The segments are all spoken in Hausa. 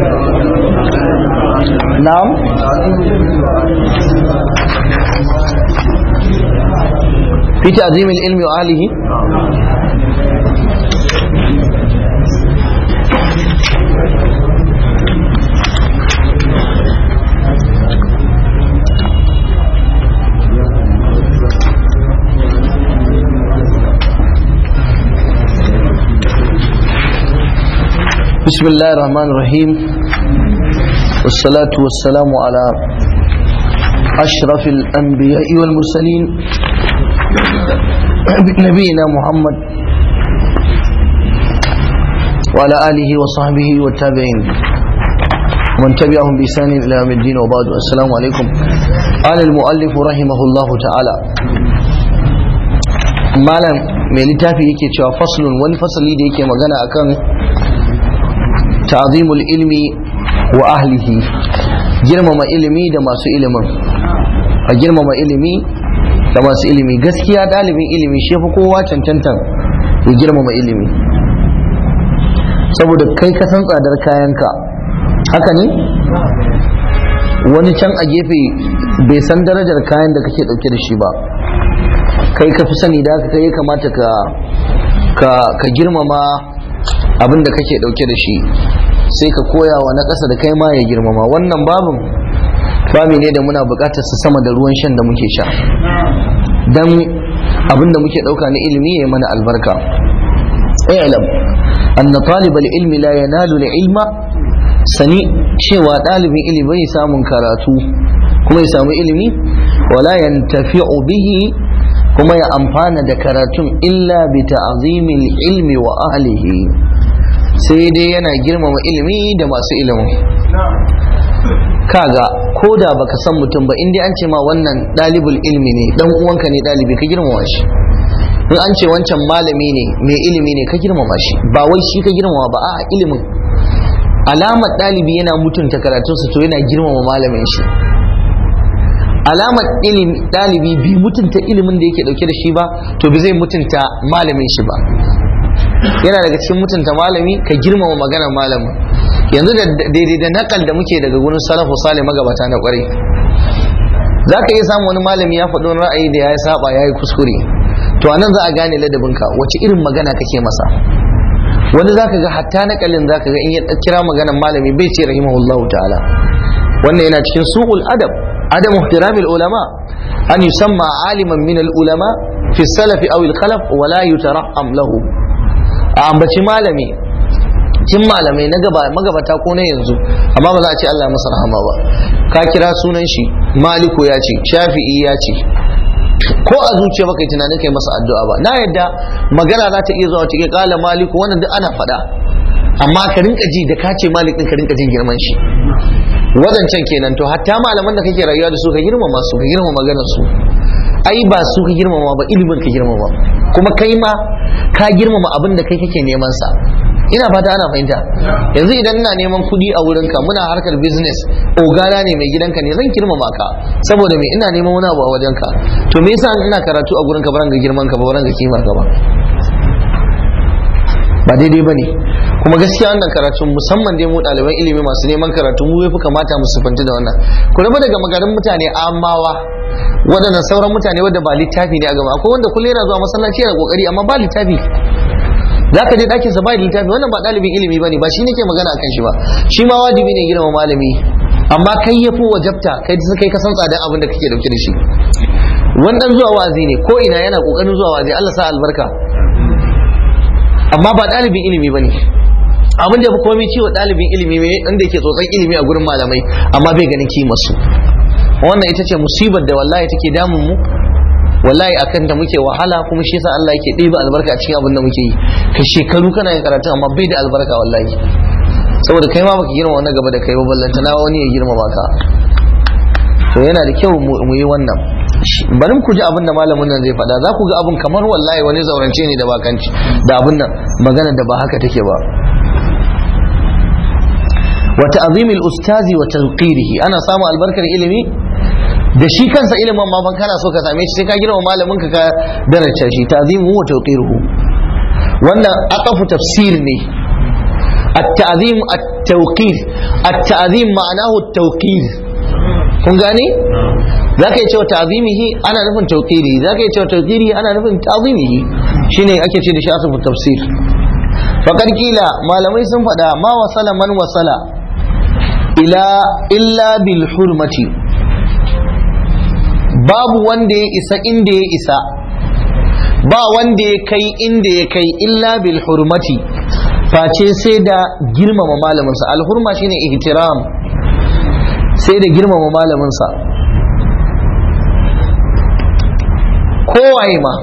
na'am fi ta'zim al-ilmi wa alihi بسم الله الرحمن الرحيم والصلاة والسلام على أشرف الأنبياء والمرسلين نبينا محمد وعلى آله وصحبه والتابعين ومن تبعهم بإحسان إلى يوم الدين وبعد السلام عليكم قال المؤلف رحمه الله تعالى malam mai littafi yake cewa faslun wani fasali da yake magana akan ta'zimul ilmi wa ahlihi girmama ilimi da masu ilimin a girmama ilimi da masu ilimi gaskiya dalibin ilimi shi fi kowa cancantan ya girmama ilimi saboda kai ka san tsadar kayanka haka ne wani can a gefe bai san darajar kayan da kake dauke da shi ba kai ka fi sani da kai ya kamata ka ka girmama abin da kake dauke da shi sai ka koya wa na ƙasa da kai ma ya girmama wannan babin babi ne da muna buƙatar su sama da ruwan shan da muke sha dan abin da muke ɗauka na ilimi ya mana albarka ilam anna talibal ilmi la yanalu ilma sani cewa ɗalibin ilimi bai samun karatu kuma ya samu ilimi wala yantafi'u bihi kuma ya amfana da karatun illa bi ta'zimil ilmi wa ahlihi sai dai yana girmama ilimi da masu ilimin kaga ko da baka san mutum ba in dai an ce ma wannan dalibul ilmi ne dan uwanka ne dalibi ka girmama shi in an ce wancan malami ne mai ilimi ne ka girmama shi ba wai shi ka girmama ba a ilimin alamar dalibi yana mutunta karatunsa to yana girmama malamin shi alamar ilimi dalibi bi mutunta ilimin da yake dauke da shi ba to bi zai mutunta malamin shi ba yana daga cikin mutunta malami ka girmama maganar malamin yanzu da daidai da nakal da muke daga gurin salafu sale magabata na kwarai za ka iya samun wani malami ya faɗo ra'ayi da ya yi saba ya yi kuskure to a nan za a gane ladabinka wace irin magana kake masa wani za ka ga hatta nakalin za ka ga in ya kira maganar malami bai ce rahimahullahu ta'ala wannan yana cikin su'ul adab adam ihtiramil ulama an yusamma aliman min al ulama fi salafi aw al khalaf wa la yutaraham lahu a ambaci malami cin malamai na magabata ko na yanzu amma ba za a ce Allah masa rahama ba ka kira sunan shi maliku ya ce shafi'i ya ce ko a zuciya baka yi tunanin kai masa addu'a ba na yadda magana za ta iya zuwa ta kala maliku wannan duk ana faɗa amma ka rinka ji da ka ce malik din ka rinka jin girman shi wadancan kenan to hatta malaman da kake rayuwa da su ka girmama su ka girmama maganar su ai ba su ka girmama ba ilimin ka girmama kuma kai ma ka girmama abin da kai kake neman sa ina fata ana fahimta yanzu idan ina neman kuɗi a wurinka muna harkar business ogana ne mai gidanka ne zan girmama ka saboda me ina neman wani abu a wajenka to me yasa ina karatu a gurinka ba ga girman ka ba ba ga kimar ka ba ba daidai bane kuma gaskiya wannan karatu musamman dai mu ɗaliban ilimi masu neman karatu mu yafi kamata mu sufanci da wannan ku raba daga magarin mutane amawa waɗannan sauran mutane wadda ba littafi ne a gaba akwai wanda kullum yana zuwa masallaci yana kokari amma ba littafi za ka je ɗakin sa ba littafi wannan ba ɗalibin ilimi bane ba shi nake magana akan shi ba shi ma wajibi ne girma malami amma kai ya fi wajabta kai kai ka san tsadan abin da kake dauke da shi wannan zuwa wazi ne ko ina yana kokarin zuwa wazi Allah sa albarka amma ba ɗalibin ilimi bane abin da ya fi komai ciwo ɗalibin ilimi ne inda yake tsotson ilimi a gurin malamai amma bai ganin kimarsu wannan ita ce musibar da wallahi take damun mu wallahi akan ta muke wahala kuma shi yasa Allah yake ɗiba albarka a cikin abin da muke yi ka shekaru kana yin karatu amma bai da albarka wallahi saboda kai ma baka girma wannan gaba da kai ba ballanta na wani ya girma baka to yana da kyau mu yi wannan bari ku ji abin da malamin nan zai faɗa za ku ga abin kamar wallahi wani zaurance ne da bakanci da abin nan magana da ba haka take ba wa ta'zimil ustazi wa tawqirihi ana samu albarkar ilimi da shi kansa ilimin ma ban kana so ka same shi sai ka girma malamin ka ka daraja shi ta'zimu wa tawqiruhu wannan aqafu tafsir ne at-ta'zim at-tawqir at-ta'zim ma'anahu at-tawqir kun gane zaka yi cewa ta'zimihi ana nufin tawqiri zaka yi cewa tawqiri ana nufin ta'zimihi shine ake ce da shi asfu tafsir faqad kila malamai sun faɗa ma wasala man wasala ila illa bil hurmati babu wanda ya isa inda ya isa ba wanda ya kai inda ya kai illa bil hurmati face sai da girmama malaminsa alhurma shine ihtiram sai da girmama malaminsa kowaye ma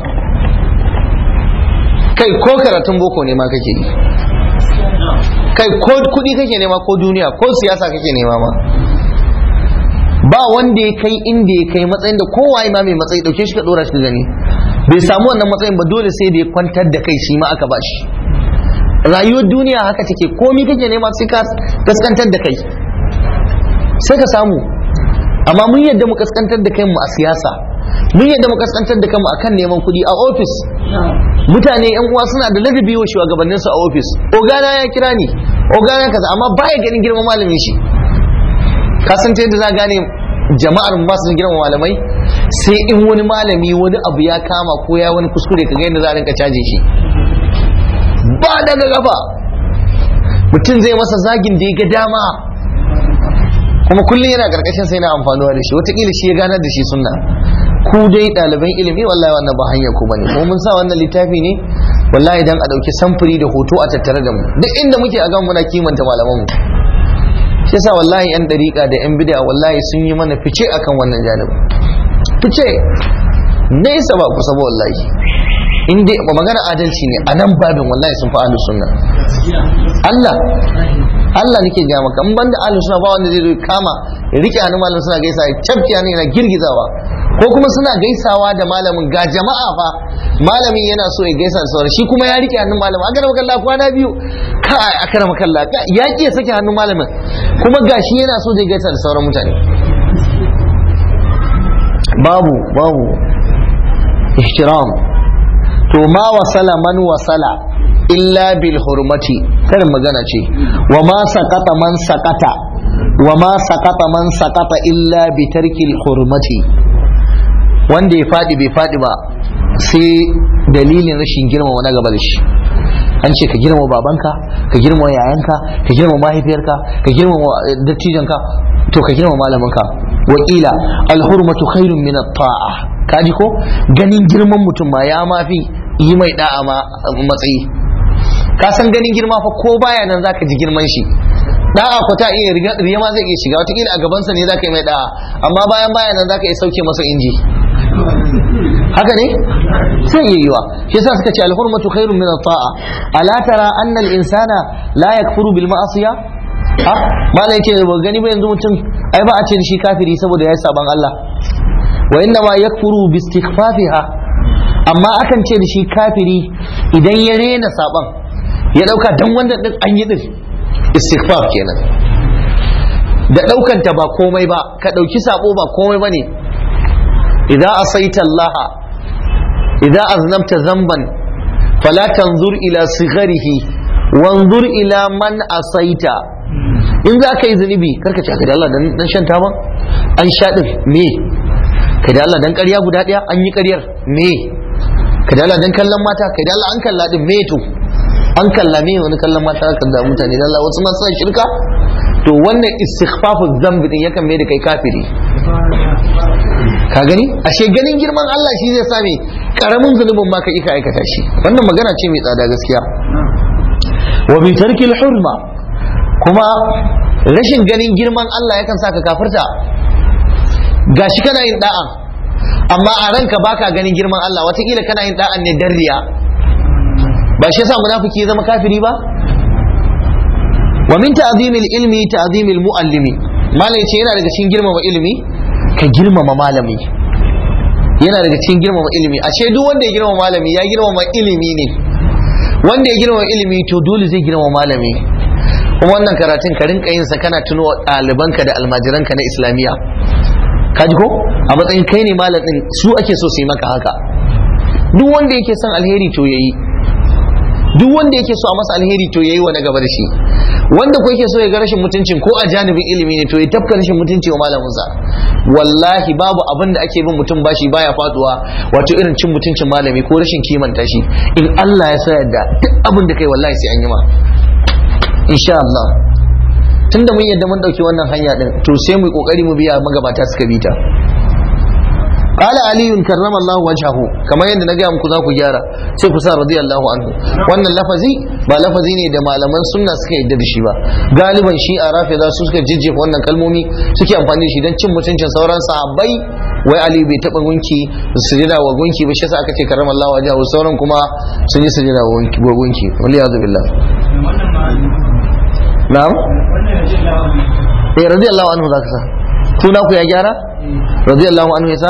kai ko karatun boko ne ma kake yi kai ko kudi kake nema ko duniya ko siyasa kake nema ma ba wanda ya kai inda ya kai matsayin da kowaye ma mai matsayi dauke shi ka dora shi gani bai samu wannan matsayin ba dole sai da ya kwantar da kai shi ma aka ba shi rayuwar duniya haka take komi kake nema sai ka kaskantar da kai sai ka samu amma mun yadda mu kaskantar da kai mu a siyasa mun yadda mu kaskantar da kanmu akan neman kuɗi a ofis mutane yan uwa suna da ladabi wa shugabannin su a ofis ogana ya kira ni ogana kaza amma baya ganin girman malamin shi ka san ta yadda za gane jama'ar ba su girman malamai sai in wani malami wani abu ya kama ko ya wani kuskure ka ga yadda za a rinka caje shi ba daga gaba mutum zai masa zagin da ya ga dama kuma kullum yana karkashin sai na amfanuwa da shi wataƙila shi ya ganar da shi sunna ku dai ɗaliban ilimi wallahi wannan ba hanyar ku bane kuma mun sa wannan littafi ne wallahi dan a ɗauki samfuri da hoto a tattare da mu duk inda muke a gan muna kimanta malaman mu shi yasa wallahi yan dariƙa da yan bid'a wallahi sun yi mana fice akan wannan janibin fice nesa ba kusa ba wallahi in dai magana adalci ne a nan babin wallahi sun fi ahlus sunna Allah Allah nake ga maka in banda ahlus sunna ba wanda zai zo kama ya rike hannun malamin suna gaisa ya cafke ne yana girgizawa ko kuma suna gaisawa da malamin ga jama'a fa malamin yana so ya gaisa da sauran shi kuma ya rike hannun malamin a gara makalla kwana biyu ka a kara makalla ya ki ya sake hannun malamin kuma gashi yana so zai gaisa da sauran mutane babu babu ihtiram to ma wasala man wasala illa bil hurmati karin magana ce wa ma sakata man sakata wa ma sakata man sakata illa bi tarkil hurmati wanda ya fadi bai fadi ba sai dalilin rashin girmama na gaba da shi an ce ka girmama babanka ka girmama yayanka ka girmama mahaifiyarka ka girmama dattijanka to ka girmama malaminka wakila alhurmatu khairun min at-ta'a kaji ko ganin girman mutum ma ya mafi yi mai da'a ma matsayi ka san ganin girma fa ko baya nan zaka ji girman shi da'a ko ta iya riya ma zai iya shiga wataƙila a gabansa ne zaka yi mai da'a amma bayan baya nan zaka iya sauke masa inji haka ne sai iya yiwa shi yasa suka ce alhurmatu khairun min at-ta'a ala tara anna al-insana la yakfuru bil ma'asiya ha malai ce ba gani ba yanzu mutum ai ba a ce shi kafiri saboda ya yi saban Allah wa inna ma yakfuru bi istighfafiha amma akan ce da shi kafiri idan ya rena saban ya dauka dan wanda din an yi din istighfar kenan da daukan ta ba komai ba ka dauki sabo ba komai bane idza asaita Allah idza aznabta zamban fala tanzur ila sigharihi wanzur ila man asaita in za ka yi zunubi karka ce da Allah dan shan taba an sha din me kai da Allah dan ƙarya guda ɗaya an yi ƙaryar me kai da Allah dan kallon mata kai da Allah an kalla din me to an kalla me wani kallon mata kan da mutane da Allah wasu ma suna shirka to wannan istighfafu zambi din yakan mai da kai kafiri ka gani ashe ganin girman Allah shi zai same karamin zunubin ma ka ika aikata shi wannan magana ce mai tsada gaskiya wa bi tarkil hurma kuma rashin ganin girman Allah yakan sa ka kafirta gashi kana yin da'a amma a ranka baka ganin girman Allah watakila kana yin da'an ne dan riya ba shi yasa munafiki ya zama kafiri ba wa min ta'zimil ilmi ta'zimil muallimi malai ce yana daga cikin girmama ilimi ka girmama malami yana daga cikin girmama ilimi ashe duk wanda ya girmama malami ya girmama ilimi ne wanda ya girmama ilimi to dole zai girmama malami kuma wannan karatun ka rinka yin sa kana tuno ɗalibanka da almajiranka na islamiyya kaji ko a matsayin kai ne malamin su ake so su yi maka haka duk wanda yake son alheri to yayi duk wanda yake so a masa alheri to yayi wa na gaba da shi wanda ko yake so ya ga rashin mutuncin ko a janibin ilimi ne to ya tafka rashin mutunci wa malaminsa wallahi babu abin da ake bin mutum bashi baya faduwa wato irin cin mutuncin malami ko rashin kimanta shi in Allah ya sa yadda duk abin da kai wallahi sai an yi ma insha Allah tunda mun yadda mun dauki wannan hanya din to sai mu yi kokari mu biya magabata suka bi ta قال علي كرم الله وجهه كما yadda na gaya muku za ku gyara sai ku sa radiyallahu anhu wannan lafazi ba lafazi ne da malaman sunna suka yadda da shi ba galiban shi a rafida su suka jijjefa wannan kalmomi suke amfani da shi don cin mutuncin sauran sahabbai wai ali bai taba gunki sujada wa gunki ba shi yasa aka ce karram Allah wajahu sauran kuma sun yi sujada wa gunki wali yazu billah na'am eh radiyallahu anhu zaka sa tuna ku ya gyara radiyallahu anhu yasa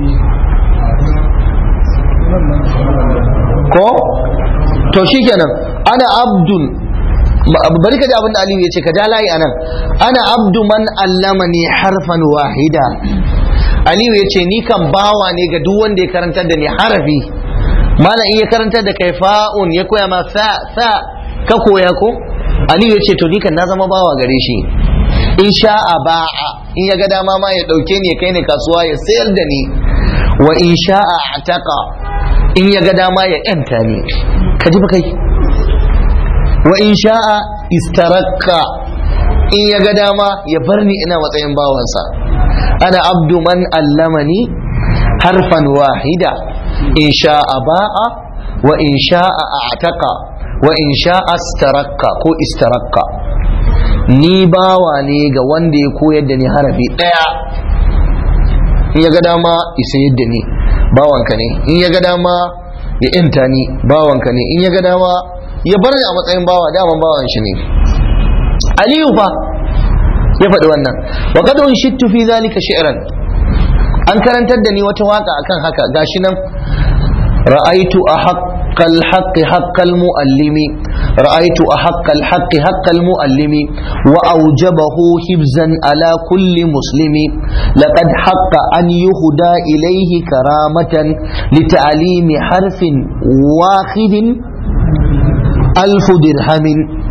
ko to shikenan ana abdun bari ka ji abin da aliyu ya ce ka ja layi anan ana abdu man allamani harfan wahida aliyu ya ce ni kan bawa ne ga duk wanda ya karantar da ni harafi malam in ya karantar da kai fa'un ya koya ma sa sa ka koya ko aliyu ya ce to ni kan na zama bawa gare shi in sha'a ba'a in ya ga dama ma ya dauke ni ya kai ni kasuwa ya sayar da ni wa in sha'a ataka in ya ga dama ya yanta ni ka ji fa kai wa in sha'a istarakka in ya ga dama ya bar ni ina matsayin bawansa ana abdu man allamani harfan wahida in sha'a ba'a wa in sha'a ataka wa in sha'a istarakka ko istarakka ni bawa ne ga wanda ya koyar da ni harafi ɗaya in ya ga dama isa yadda ni bawanka ne in ya ga dama ya inta ni bawanka ne in ya ga dama ya bar ni a matsayin bawa daman bawan shi ne aliyu fa ya faɗi wannan wa kad unshittu fi zalika shi'ran an karantar da ni wata waka akan haka gashi nan ra'aitu أحق الحق حق المؤلم رأيت أحق الحق حق المؤلم وأوجبه حفظا على كل مسلم لقد حق أن يهدى إليه كرامة لتعليم حرف واحد ألف درهم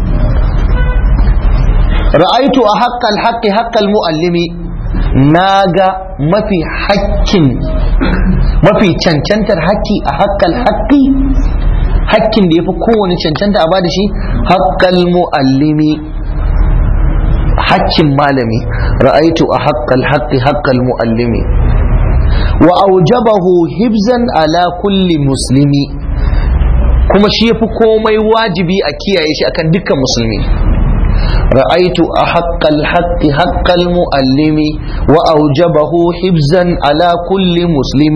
رأيت أحق الحق حق المؤلم ناغا ما في حق mafi cancantar haƙƙi a haƙƙal haƙƙi haƙƙin da ya fi kowane cancanta a bada shi haƙƙal mu'allimi haƙƙin malami ra'aitu a haƙƙal haƙƙi haƙƙal mu'allimi wa aujabahu hibzan ala kulli muslimi kuma shi ya fi komai wajibi a kiyaye shi akan dukkan musulmi رأيت أحق الحق حق المؤلم وأوجبه حفظا على كل مسلم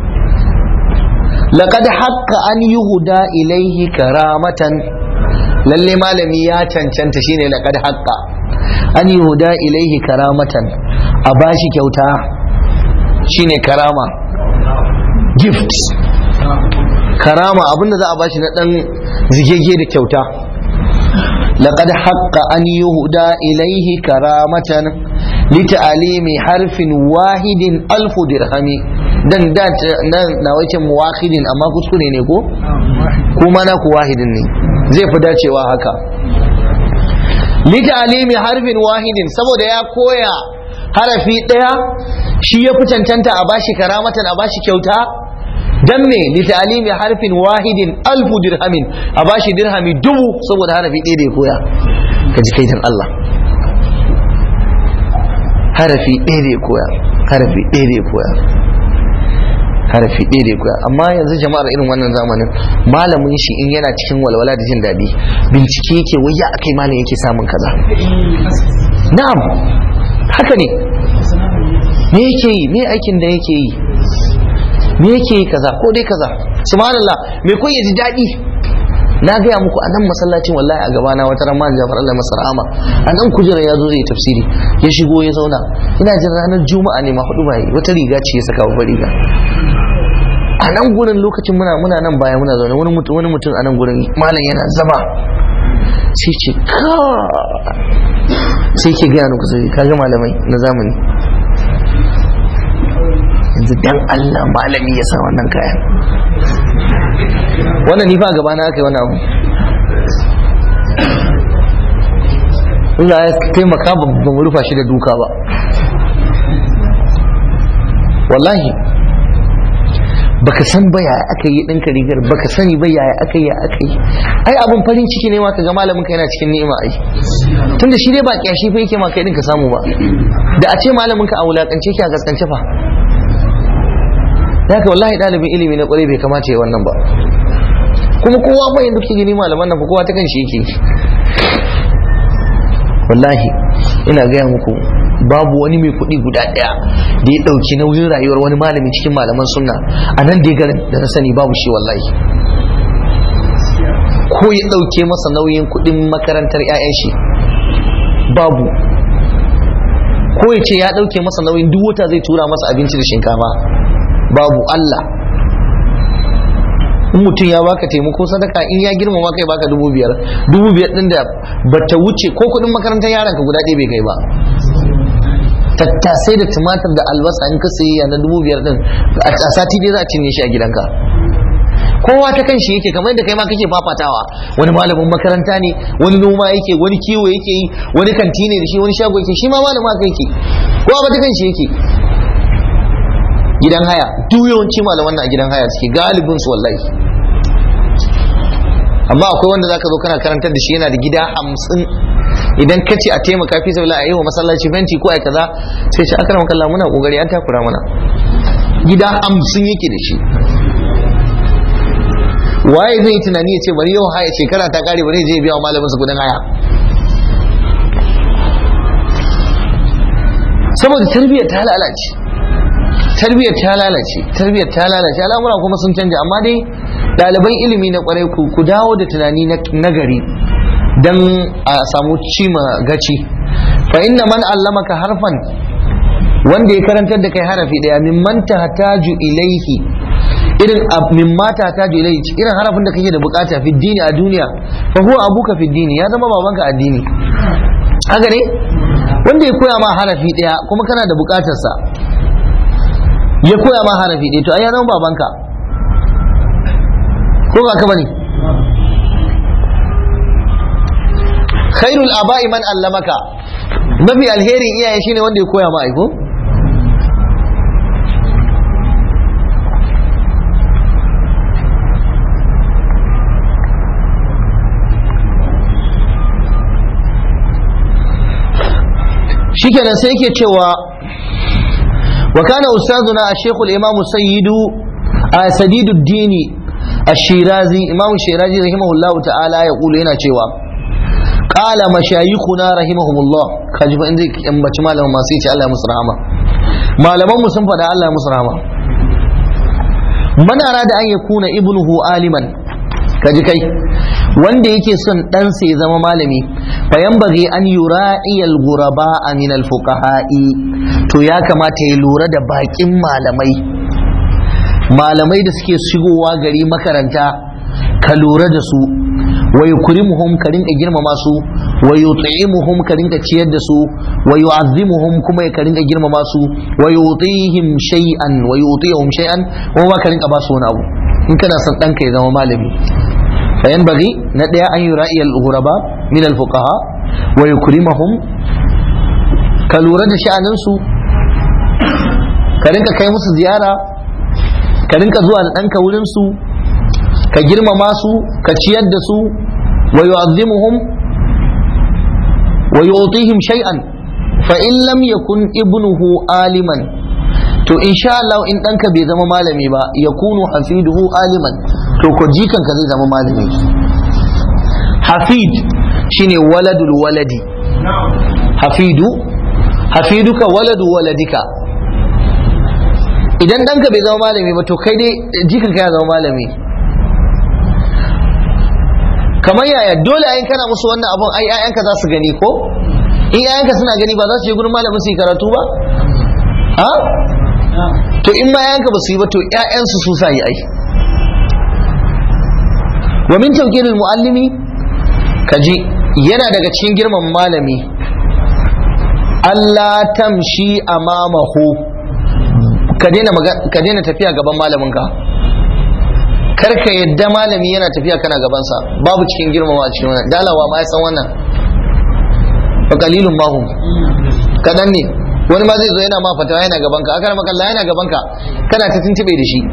لقد حق أن يهدى إليه كرامة lalle malami ya cancanta shine laqad haqqa an yuhda ilaihi karamatan a bashi kyauta shine karama gift karama abinda za a bashi na dan zigege da kyauta لقد حق أن يهدى إليه كرامة لتعليم حرف واحد ألف درهم dan da na wace muwahidin amma kuskure ne ko kuma na ku wahidin ne zai fi dacewa haka litalimi harfin wahidin saboda ya koya harafi daya shi ya fi cancanta a bashi karamatan a bashi kyauta dan me li ta'limi harfin wahidin alfu dirhamin a bashi dirhami dubu saboda harafi ɗaya da ya koya ka ji kaitan Allah harafi ɗaya da ya koya harafi ɗaya da ya koya harafi ɗaya da ya koya amma yanzu jama'ar irin wannan zamanin malamin shi in yana cikin walwala da jin daɗi bincike yake wai ya akai malam yake samun kaza na'am haka ne me yake yi me aikin da yake yi me yake yi kaza ko dai kaza subhanallah me kun ji daɗi na gaya muku a nan masallacin wallahi a gabana wata ran man jafar Allah masa rahama a nan kujera ya zo zai tafsiri ya shigo ya zauna ina jin ranar juma'a ne ma hudu bai wata riga ce ya saka babbar riga a nan gurin lokacin muna muna nan baya muna zaune wani mutum wani mutum a nan gurin malam yana zama sai ce ka sai ke gaya nuku sai kaga malamai na zamani yanzu dan Allah malami ya sa wannan kayan wannan ni fa gaba na aka yi wannan abu Allah ya taimaka ba mu rufa shi da duka ba wallahi baka san ba yaya aka yi ɗinka rigar baka sani ba yaya aka yi aka yi ai abin farin ciki ne ma ka ga malamin ka yana cikin ni'ima ai tunda shi dai ba kyashi fa yake ma kai din ka samu ba da a ce malamin ka a wulakance ki a gaskance fa haka wallahi ɗalibin ilimi na kwarai bai kamata ya wannan ba kuma kowa fa yanzu kike gani malaman nan fa kowa ta kan shi yake wallahi ina gaya muku babu wani mai kuɗi guda ɗaya da ya ɗauki nauyin rayuwar wani malami cikin malaman sunna a nan dai garin da na sani babu shi wallahi ko ya ɗauke masa nauyin kuɗin makarantar 'ya'yan shi babu ko ya ce ya ɗauke masa nauyin duk wata zai tura masa abinci da shinkafa babu Allah in mutum ya baka taimako sadaka in ya girmama kai baka dubu biyar dubu biyar din da bata wuce ko kudin makarantar yaron ka guda ɗaya bai kai ba tattasai da tumatir da albasa in ka sayi na dubu biyar din a sati dai za a cinye shi a gidanka kowa ta kan shi yake kamar yadda kai ma kake fafatawa wani malamin makaranta ne wani noma yake wani kiwo yake yi wani kanti ne da shi wani shago yake shi ma malamin haka yake kowa ba ta kan shi yake gidan haya duk yawanci malaman na gidan haya suke galibin su wallahi amma akwai wanda zaka zo kana karantar da shi yana da gida hamsin idan ka ce a taimaka fi sabila a yi wa masallaci fenti ko ai kaza sai shi aka kalla muna kokari an takura mana gida hamsin yake da shi waye zai yi tunani ya ce bari yau haya shekara ta kare bari je biya wa malamin su kudin haya saboda tarbiyyar ta lalace tarbiyyar ta lalace tarbiyyar ta lalace al'amura kuma sun canja amma dai ɗaliban ilimi na kwarai ku dawo da tunani na gari don a samu cima gaci fa inna man allamaka harfan wanda ya karantar da kai harafi daya mimman tahtaju ilaihi irin mimma tahtaju ilaihi irin harafin da kake da bukata fi dini a duniya fa huwa abuka fi dini ya zama babanka addini haka ne wanda ya koya ma harafi daya kuma kana da bukatarsa ya koya ma harafi ɗaya to ai ya zama babanka ko ba ka bane khairul aba'i man allamaka mafi alherin iyaye shine wanda ya koya ma aiko shikenan sai yake cewa وكان أستاذنا الشيخ الإمام سيد سديد الدين الشيرازي إمام الشيرازي رحمه الله تعالى يقول هنا شوى قال مشايخنا رحمهم الله كاجب عندك أم بجمال ما سيتي الله مسرحمة ما لم مسنفة الله مسرحمة من أراد أن يكون ابنه عالما kaji kai wanda yake son ɗansa ya zama malami fayan bage an yura'iyal guraba min alfuqaha'i to ya kamata ya lura da bakin malamai malamai da suke shigowa gari makaranta ka lura da su wa yukrimuhum ka rinka girmama su wa yut'imuhum ka rinka ciyar da su wa yu'azzimuhum kuma ka rinka girmama su wa yutihim shay'an wa yutihum shay'an kuma ka rinka ba su wani abu in kana son ɗanka ya zama malami fayan bagi na ɗaya an yi ra'iyar ghuraba min alfuqaha wa yukrimahum ka lura da sha'aninsu ka rinka kai musu ziyara ka rinka zuwa da ɗanka wurinsu ka girmama su ka ciyar da su wa yu'azzimuhum wa yu'tihim shay'an fa in lam yakun ibnuhu aliman to insha Allah in ɗanka bai zama malami ba ya kunu hafiduhu aliman to ko jikanka zai zama malami hafid shine waladul waladi hafidu hafiduka waladu waladika idan ɗanka bai zama malami ba to kai dai jikanka ya zama malami kamar yaya dole ayin kana musu wannan abun ai 'ya'yanka za su gani ko in 'ya'yanka suna gani ba za su je gurin malamin su yi karatu ba ha to in ma yanka ba su yi ba to ƴaƴansu su sa yi ai wa min tawqiril muallimi kaji yana daga cikin girman malami Allah tamshi amamahu ka daina ka daina tafiya gaban malamin ka kar ka yadda malami yana tafiya kana gabansa babu cikin girmama a cikin wannan dalawa ma ya san wannan fa qalilun ma hum kadan ne wani ma zai zo yana ma fatawa yana gaban ka akar makalla yana gaban ka kana ta tuntube da shi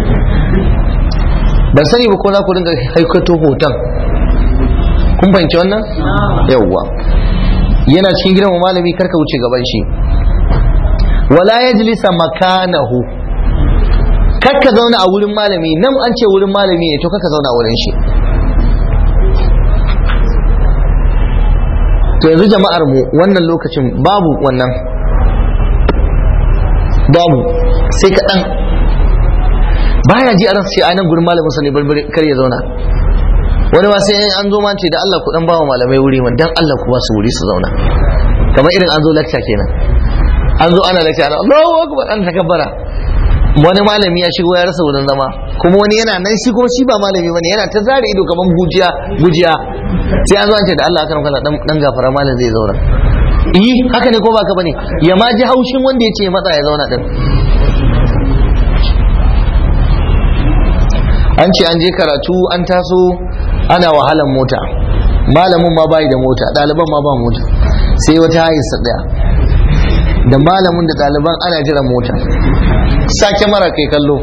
ban sani ba ko za ku dinga haikato hoton kun fahimci wannan yawwa yana cikin gidan malami karka wuce gaban shi wala yajlisa makanahu kakka zauna a wurin malami nan an ce wurin malami ne to kakka zauna a wurin shi to yanzu jama'ar mu wannan lokacin babu wannan babu sai kaɗan baya ji a ransa sai anan gurin malamin sa ne barbare kar ya zauna wani ma sai an zo ma ce da Allah ku dan bawa malamai wuri man dan Allah ku ba su wuri su zauna kamar irin an zo lecture kenan an zo ana lecture ana Allahu akbar an takabbara wani malami ya shigo ya rasa wurin zama kuma wani yana nan shi kuma shi ba malami bane yana ta zare ido kaman gujiya gujiya sai an zo an ce da Allah akan kala dan dan gafara malam zai zauna eh haka ne ko ba ka bane ya ma ji haushin wanda ya ce matsa ya zauna din an ce an je karatu an taso ana wahalan mota malamin ma bai da mota ɗaliban ma ba mota sai wata hayarsa ɗaya da malamin da ɗaliban ana jiran mota sake mara kai kallo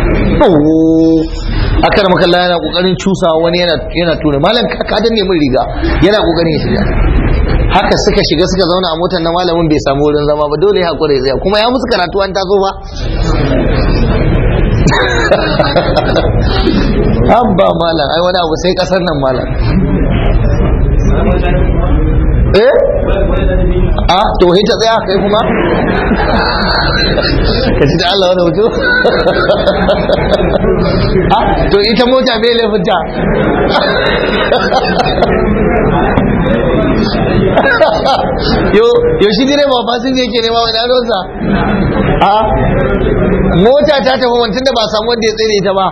akar makalla yana kokarin cusa wani yana tura malam ka danne min riga yana kokarin ya shiga haka suka shiga suka zauna a motar na malamin bai samu wurin zama ba dole ya hakura ya tsaya kuma ya musu karatu an taso ba Abba malam ai wani abu sai kasar nan malam eh a to he ta tsaya kai kuma ka ji da Allah wani hoto a to ita mota bai laifinta yo yo shi dire ba fasin yake nema wani adonsa a mota ta tafi wancan da ba samu wanda ya tsere ta ba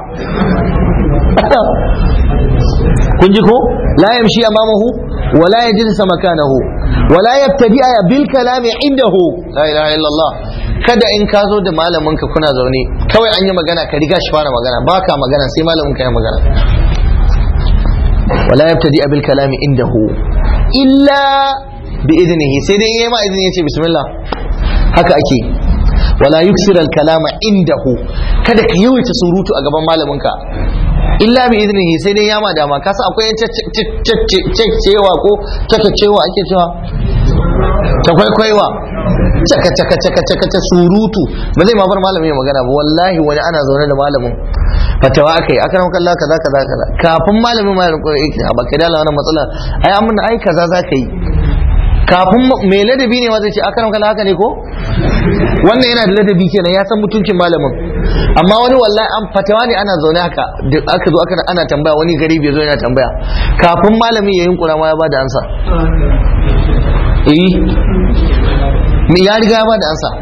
kun ji ko la yamshi amamahu wa la yajlisa makanahu wa la yabtadi'a bil kalami indahu la ilaha illallah kada in ka zo da malamin ka kuna zaune kawai an yi magana ka riga shi fara magana baka magana sai malamin ka ya magana wa la yabtadi'a bil kalami indahu illa bi idnihi sai dai yayi ma izini yace bismillah haka ake wala yuksir al kalama indahu kada ka yawaita surutu a gaban malamin ka illa bi iznihi sai dai yama dama ka san akwai cewa ko cewa ake cewa ta kwaikwaiwa caka caka caka caka ta surutu ba zai ma bar malamin ya magana ba wallahi wani ana zaune da malamin fatawa akai aka nan kallon kaza kaza kaza kafin malamin ma ya rinko yake a baka dala wannan matsala ai amma ai kaza za ka yi kafin mai ladabi ne ma zai ce aka nan kallon haka ne ko wannan yana da ladabi kenan ya san mutuncin malamin amma wani wallahi an fatawa ne ana zaune haka da aka zo aka ana tambaya wani gari bai zo yana tambaya kafin malamin ya yunkura ma ya bada ansa eh me ya riga ya bada ansa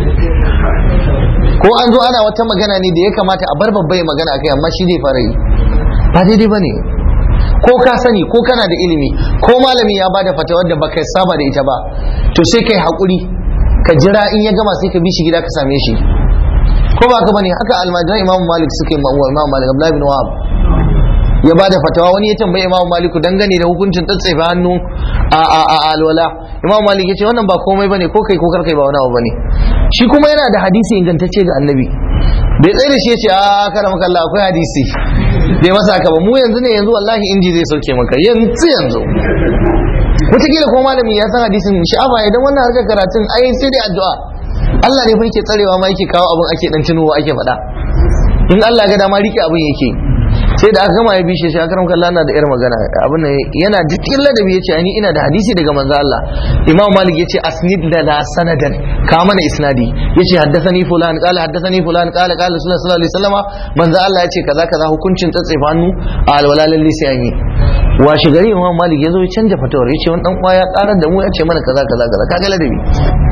ko an zo ana wata magana ne da ya kamata a bar babba ya magana akai amma shi zai fara yi ba daidai bane ko ka sani ko kana da ilimi ko malami ya bada fatawar da baka saba da ita ba to sai kai hakuri ka jira in ya gama sai ka bi shi gida ka same shi ko ba ka bane haka almajiran imamu malik suka yi ma'uwa imamu malik abdullahi bin wahab ya bada fatawa wani ya tambaye imamu malik dangane da hukuncin tsatsefa hannu a a a alwala imamu malik ya ce wannan ba komai bane ko kai ko kar kai ba wani abu bane shi kuma yana da hadisi ingantacce ga annabi bai tsaye da shi ya ce a karam kallah akwai hadisi bai masa haka ba mu yanzu ne yanzu wallahi inji zai sauke maka yanzu yanzu wataƙila ko malami ya san hadisin sha'afa idan wannan harkar karatun ai sai dai addu'a Allah ne fa yake tsarewa ma yake kawo abin ake dan tunowa ake faɗa in Allah ga dama rike abin yake sai da aka gama ya bishe shi akaram kallah na da irin magana abin nan yana cikin ladabi yace ani ina da hadisi daga manzo Allah Imam Malik yace asnid lana sanadan ka mana isnadi yace haddathani fulan qala haddathani fulan qala qala sallallahu alaihi wasallam manzo Allah yace kaza kaza hukuncin tsatsefa hannu a alwala lalle sai an yi washe gari Imam Malik yazo ya canja fatawar yace wani dan kwaya karar da mu yace mana kaza kaza kaza kaga ladabi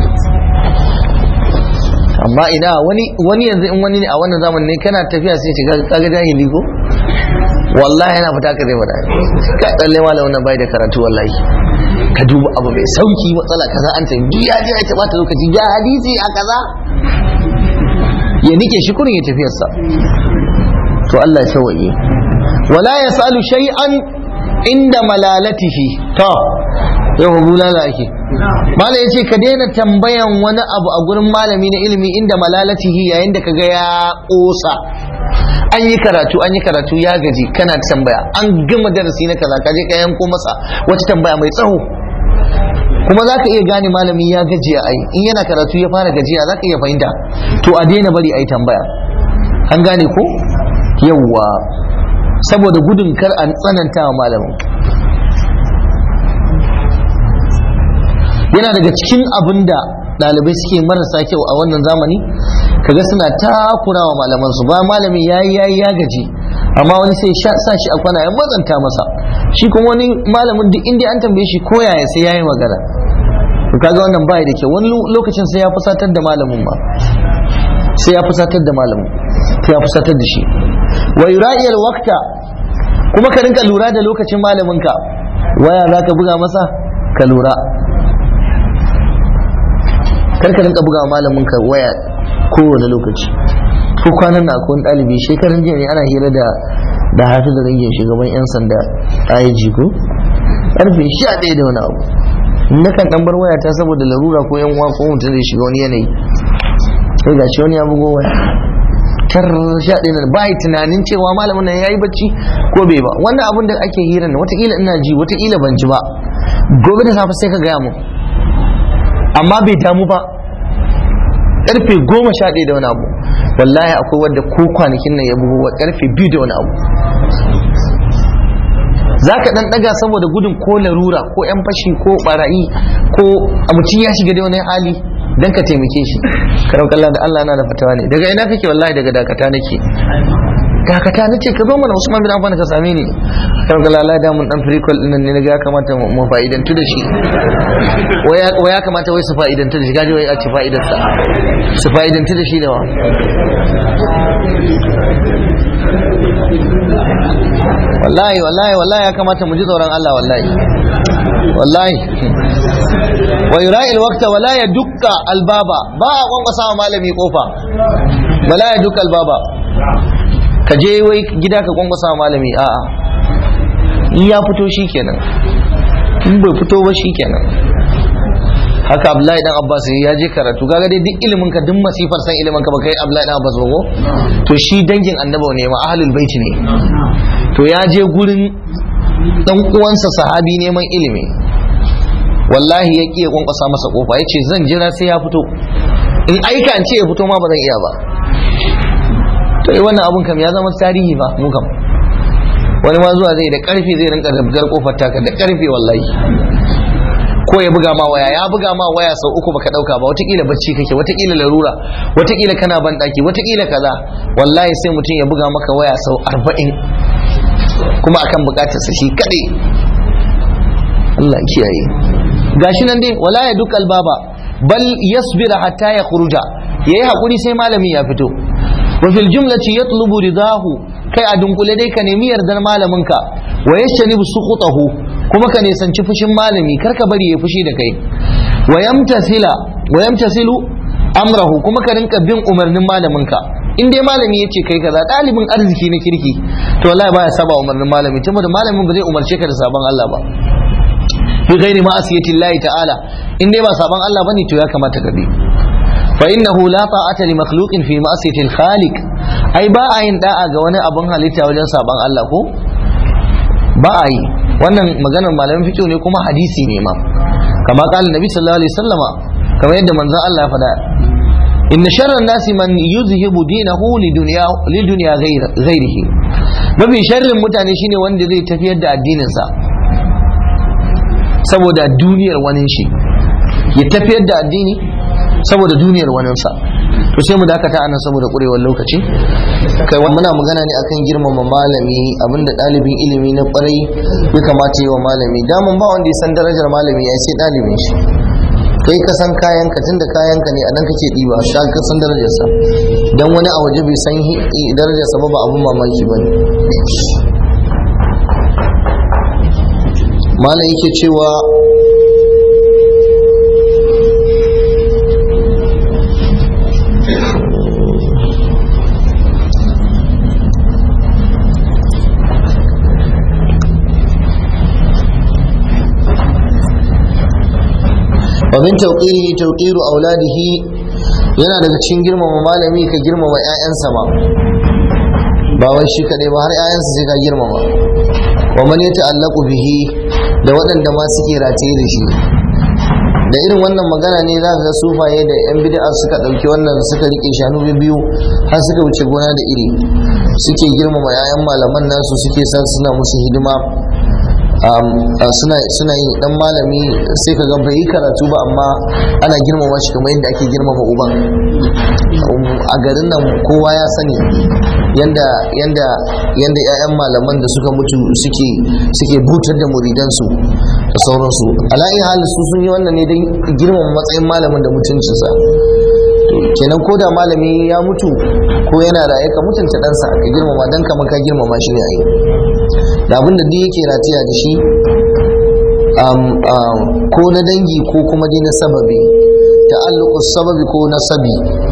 amma ina wani wani yanzu in wani ne a wannan zamanin ne kana tafiya sai ce kaga jahili ko wallahi yana fita ka zai faɗa ka tsalle malam wannan bai da karatu wallahi ka duba abu mai sauki matsala kaza an tayi duk ya je ya taba ta lokaci ya hadisi a kaza ya nike shi kurin ya tafiyarsa to Allah ya sauwaye wala yasalu shay'an inda malalatihi to yau bulala ake malam ya ce ka daina tambayan wani abu a gurin malami na ilimi inda malalatihi yayin da kaga ya kosa an yi karatu an yi karatu ya gaji kana tambaya an gama darasi na kaza ka je ka yanko masa wata tambaya mai tsawo kuma za ka iya gane malami ya gajiya ai in yana karatu ya fara gajiya za ka iya fahimta to a daina bari a yi tambaya an gane ko yawwa saboda gudun kar an tsananta wa malamin yana daga cikin abin da ɗalibai suke marasa kyau a wannan zamani kaga suna takura wa malaman su ba malami yayi yayi ya gaji amma wani sai sa shi a kwana ya matsanta masa shi kuma wani malamin duk inda an tambaye shi ko yaya sai yayi magana to kaga wannan bai da kyau wani lokacin sai ya fusatar da malamin ma sai ya fusatar da malamin sai ya fusatar da shi wa yura'iyal waqta kuma ka rinka lura da lokacin malamin ka waya zaka buga masa ka lura kar ka rinka buga malamin ka waya kowane lokaci ko kwanan na akwai ɗalibi shekarun jiya ne ana hira da da hafi da rangin shugaban yan sanda IG ko karfe sha ɗaya da wani abu na kan ɗan bar waya ta saboda larura ko yan uwa ko mutum zai shiga wani yanayi sai ga shi wani ya bugo waya tar sha ɗaya da ba tunanin cewa malamin nan ya yi bacci ko bai ba wannan abin da ake hira na watakila ina ji watakila ban ji ba gobe da safe sai ka gaya mu amma bai damu ba karfe goma sha ɗaya da wani abu wallahi akwai wadda ko kwanakin nan ya bugu wa karfe biyu da wani abu za ka ɗan ɗaga saboda gudun ko larura ko yan fashi ko ɓarayi ko mutum ya shiga da wani hali don ka taimake shi karau kalla da Allah na da fatawa ne daga ina kake wallahi daga dakata nake dakata na ce ka zo mana Usman bin Affan ka same ni kan ga lalai da mun dan fricol din ne ga ya kamata mu fa'idantu da shi wai ya kamata wai su fa'idantu da shi gaji wai a ci fa'idar sa su fa'idantu da shi da wa wallahi wallahi wallahi ya kamata mu ji tsoron Allah wallahi wallahi wa yura'i alwaqta wala yadukka albaba ba a kwankwasa wa malami kofa wala yadukka albaba ka je wai gida ka kwankwasa malami a'a in ya fito shi kenan in bai fito ba shi kenan haka abdullahi dan abbas ya je karatu kaga dai duk ilimin ka duk masifar san ilimin ka ba kai abdullahi dan abbas ba ko to shi dangin annabawa ne ma ahlul bait ne to ya je gurin dan uwansa sahabi neman ilimi wallahi ya ƙi ya kwankwasa masa kofa ya ce zan jira sai ya fito in aika in ce ya fito ma ba zan iya ba to yi wannan abun kam ya zama tarihi ba mu kam wani ma zuwa zai da karfi zai rinka rabgar kofar taka da karfi wallahi ko ya buga ma waya ya buga ma waya sau uku baka dauka ba watakila bacci kake watakila larura watakila kana ban daki watakila kaza wallahi sai mutum ya buga maka waya sau arba'in kuma akan bukatarsa shi kadai Allah kiyaye gashi nan dai wala ya dukal baba bal yasbira hatta ya khuruja yayi hakuri sai malami ya fito wa fil jumlati yatlubu ridahu kai a dunkule dai ka nemi yardar malaminka wa yashnibu suqutahu kuma ka nisanci fushin malami kar ka bari ya fushi da kai wa yamtasila wa yamtasilu amrahu kuma ka rinka bin umarnin malaminka in dai malami yace kai kaza dalibin arziki na kirki to wallahi baya saba umarnin malami tunda malamin ba zai umarce ka da sabon Allah ba bi ghairi ma'asiyati Allah ta'ala in dai ba sabon Allah bane to ya kamata ka bi فإنه لا طاعة لمخلوق في معصية الخالق أي با أين دا'a ga wani abun halitta wajen saban Allah ko ba a yi wannan maganar malamin fiqh ne kuma hadisi ne ma kama qala nabi sallallahu alaihi wasallama kamar yadda manzon Allah ya faɗa inna sharran nasi man yuzhibu dinahu lidunya lidunya ghairihi mafi sharrin mutane shine wanda zai tafiyar da addinin sa saboda duniyar wani shi ya tafiyar da addini saboda duniyar waninsa to sai mu dakata anan saboda kurewar lokaci kai muna magana ne akan girmama malami abinda ɗalibin ilimi na kwarai ya kamata yi wa malami daman ba wanda ya san darajar malami ya sai ɗalibin shi kai ka san kayan ka tunda kayan ka ne a nan kake ɗiba ka ka san darajarsa dan wani a waje bai san darajarsa ba ba abun mamaki ba ne malam yake cewa min tawqirihi tawqiru auladihi yana daga cikin girmama malami ka girmama ƴaƴansa ma ba wai shi kadai ba har ƴaƴansa sai ka girmama wa man yata'allaqu bihi da waɗanda ma suke rataye da shi da irin wannan magana ne za ga sufaye da yan bid'a suka ɗauki wannan suka rike shanu biyu har suka wuce gona da iri suke girmama yayan malaman nasu suke sa suna musu hidima suna yin dan malami sai ka ga bai yi karatu ba amma ana girmama shi kamar yadda ake girmama uban a garin nan kowa ya sani yanda yanda yanda ƴaƴan malaman da suka mutu suke suke butar da muridansu da sauransu ala'i halin su sun yi wannan ne don girmama matsayin malamin da mutuncinsa kenan ko da malami ya mutu ko yana raye ka mutunta ɗansa ka girmama don kama ka girmama shi ne a yi da abinda duk yake ratiya da shi ko na dangi ko kuma dai na sababi ta'alluqu sababi ko nasabi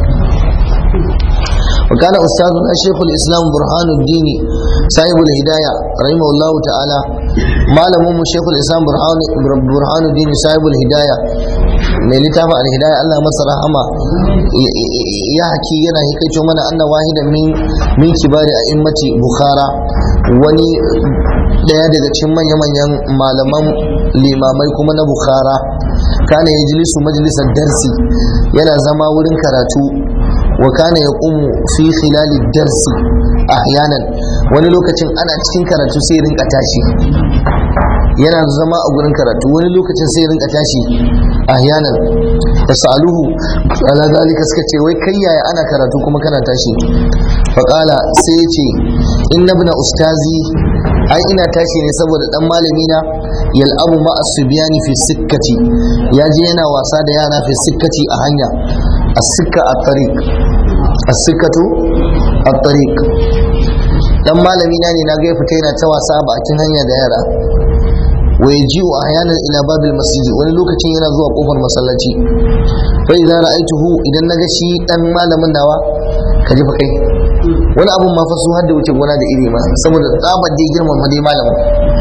وكان أستاذنا شيخ الإسلام برهان الدين صاحب الهداية رحمه الله تعالى ما لم شيخ الإسلام برهان برهان الدين صاحب الهداية mai littafin alhidaya Allah masa rahama ya haki yana hikaito mana anna wahida min min kibari a immati bukhara wani daya daga cikin manya-manyan malaman limamai kuma na bukhara kana yajlisu majalisar darsi yana zama wurin karatu wa kana yaqumu fi khilali darsi ahyanan wani lokacin ana cikin karatu sai rinka tashi yana zama a gurin karatu wani lokacin sai rinka tashi ahyanan fasaluhu ala zalika suka ce wai kai yaya ana karatu kuma kana tashi faqala sai ya ce inna ibn ustazi ai ina tashi ne saboda dan malami na yal'abu ma as-subyani fi sikkati yaje yana wasa da yara fi sikkati a hanya as-sikka at-tariq as-sikkatu at-tariq dan malami na ne na ga ya fita yana ta wasa a bakin hanya da yara wa yaji'u ahyanan ila babil masjid wani lokacin yana zuwa kofar masallaci fa idan ra'aituhu idan naga shi dan malamin nawa ka ji fa kai wani abun ma fa su hadda wuce gona da iri ma saboda tsabar dai girman ma dai malamin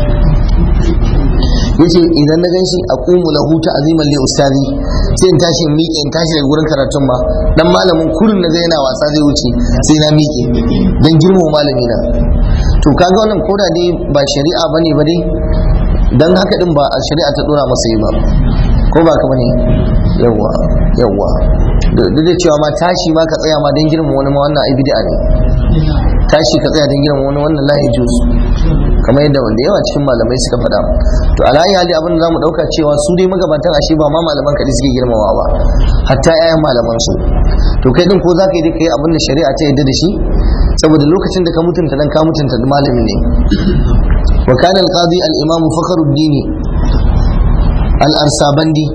yace idan na ganshi a kumu lahu ta'ziman li ustazi sai in tashi in miƙe in tashi daga gurin karatun ma dan malamin kurin na ga yana wasa zai wuce sai na miƙe dan girmama malami na to kaga wannan koda dai ba shari'a bane ba dai dan haka din ba a shari'a ta dora masa yi ba ko ba ka bane yawa yawa duk da cewa ma tashi ma ka tsaya ma dan girmama wani ma wannan ai bid'a ne tashi ka tsaya dan girmama wani wannan la yajuz kamar yadda wanda yawa cikin malamai suka faɗa to alayi hali abin da zamu dauka cewa su dai magabatan ashe ba ma malaman kaɗai suke girmamawa ba hatta 'ya'yan malaman su to kai din ko za ka yi kai abin da shari'a ta yadda da shi saboda lokacin da ka mutunta dan ka mutunta malami ne wa kana al-qadi al-imam fakhruddin al-arsabandi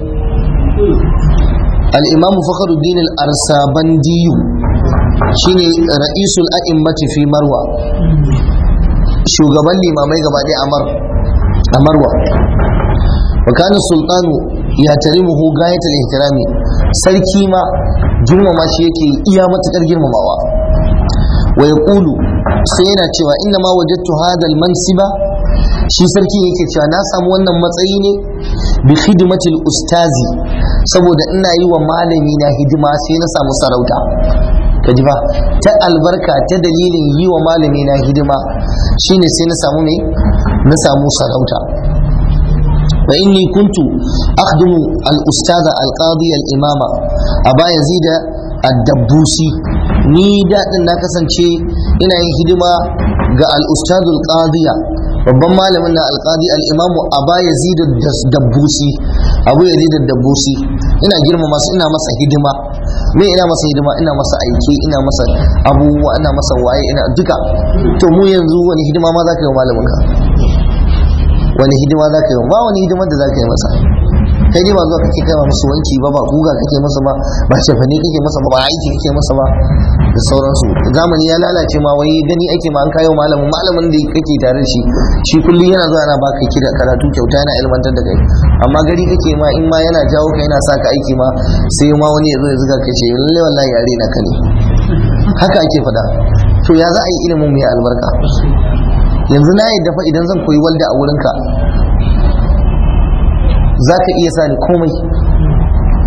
al-imam fakhruddin al-arsabandi shine ra'isul a'immati fi marwa shugaban limamai gaba ɗaya a marwa wa kana sultanu ya tarimuhu gayatul ihtirami sarki ma girmama shi yake iya matukar girmamawa wa yaqulu sai yana cewa inna ma wajadtu hadha mansiba shi sarki yake cewa na samu wannan matsayi ne bi khidmatil ustazi saboda ina yi wa malami na hidima sai na samu sarauta ka ji ba ta albarka ta dalilin yi wa malami na hidima shine sai na samu ne na samu sarauta fa inni kuntu akhdumu al-ustaza al-qadi al-imama aba yazid ad-dabbusi ni daɗin na kasance ina yin hidima ga al-ustaz al-qadiya babban malamin na al-qadi al-imamu aba yazid ad-dabbusi abu yazid ad-dabbusi ina girmama su ina masa hidima me ina masa hidima ina masa aiki ina masa abubuwa ina masa waye ina duka to mu yanzu wani hidima ma za ka yi wa malamin ka wani hidima za ka yi ba wani hidima da za ka yi masa kai dai ba zuwa kake kai musu wanki ba ba guga kake masa ba ba shafane kake masa ba ba aiki kake masa ba da sauransu zamani ya lalace ma wai gani ake ma an kayo malamin malamin da kake tare da shi shi kullum yana zuwa yana baka kira karatu kyauta yana ilmantar da kai amma gari kake ma in ma yana jawo ka yana sa ka aiki ma sai ma wani ya zo ya zuga ka ce lalle wallahi yare na ka ne haka ake faɗa to ya za a yi ilimin mai albarka yanzu na yadda fa idan zan koyi walda a wurinka za ka iya sani komai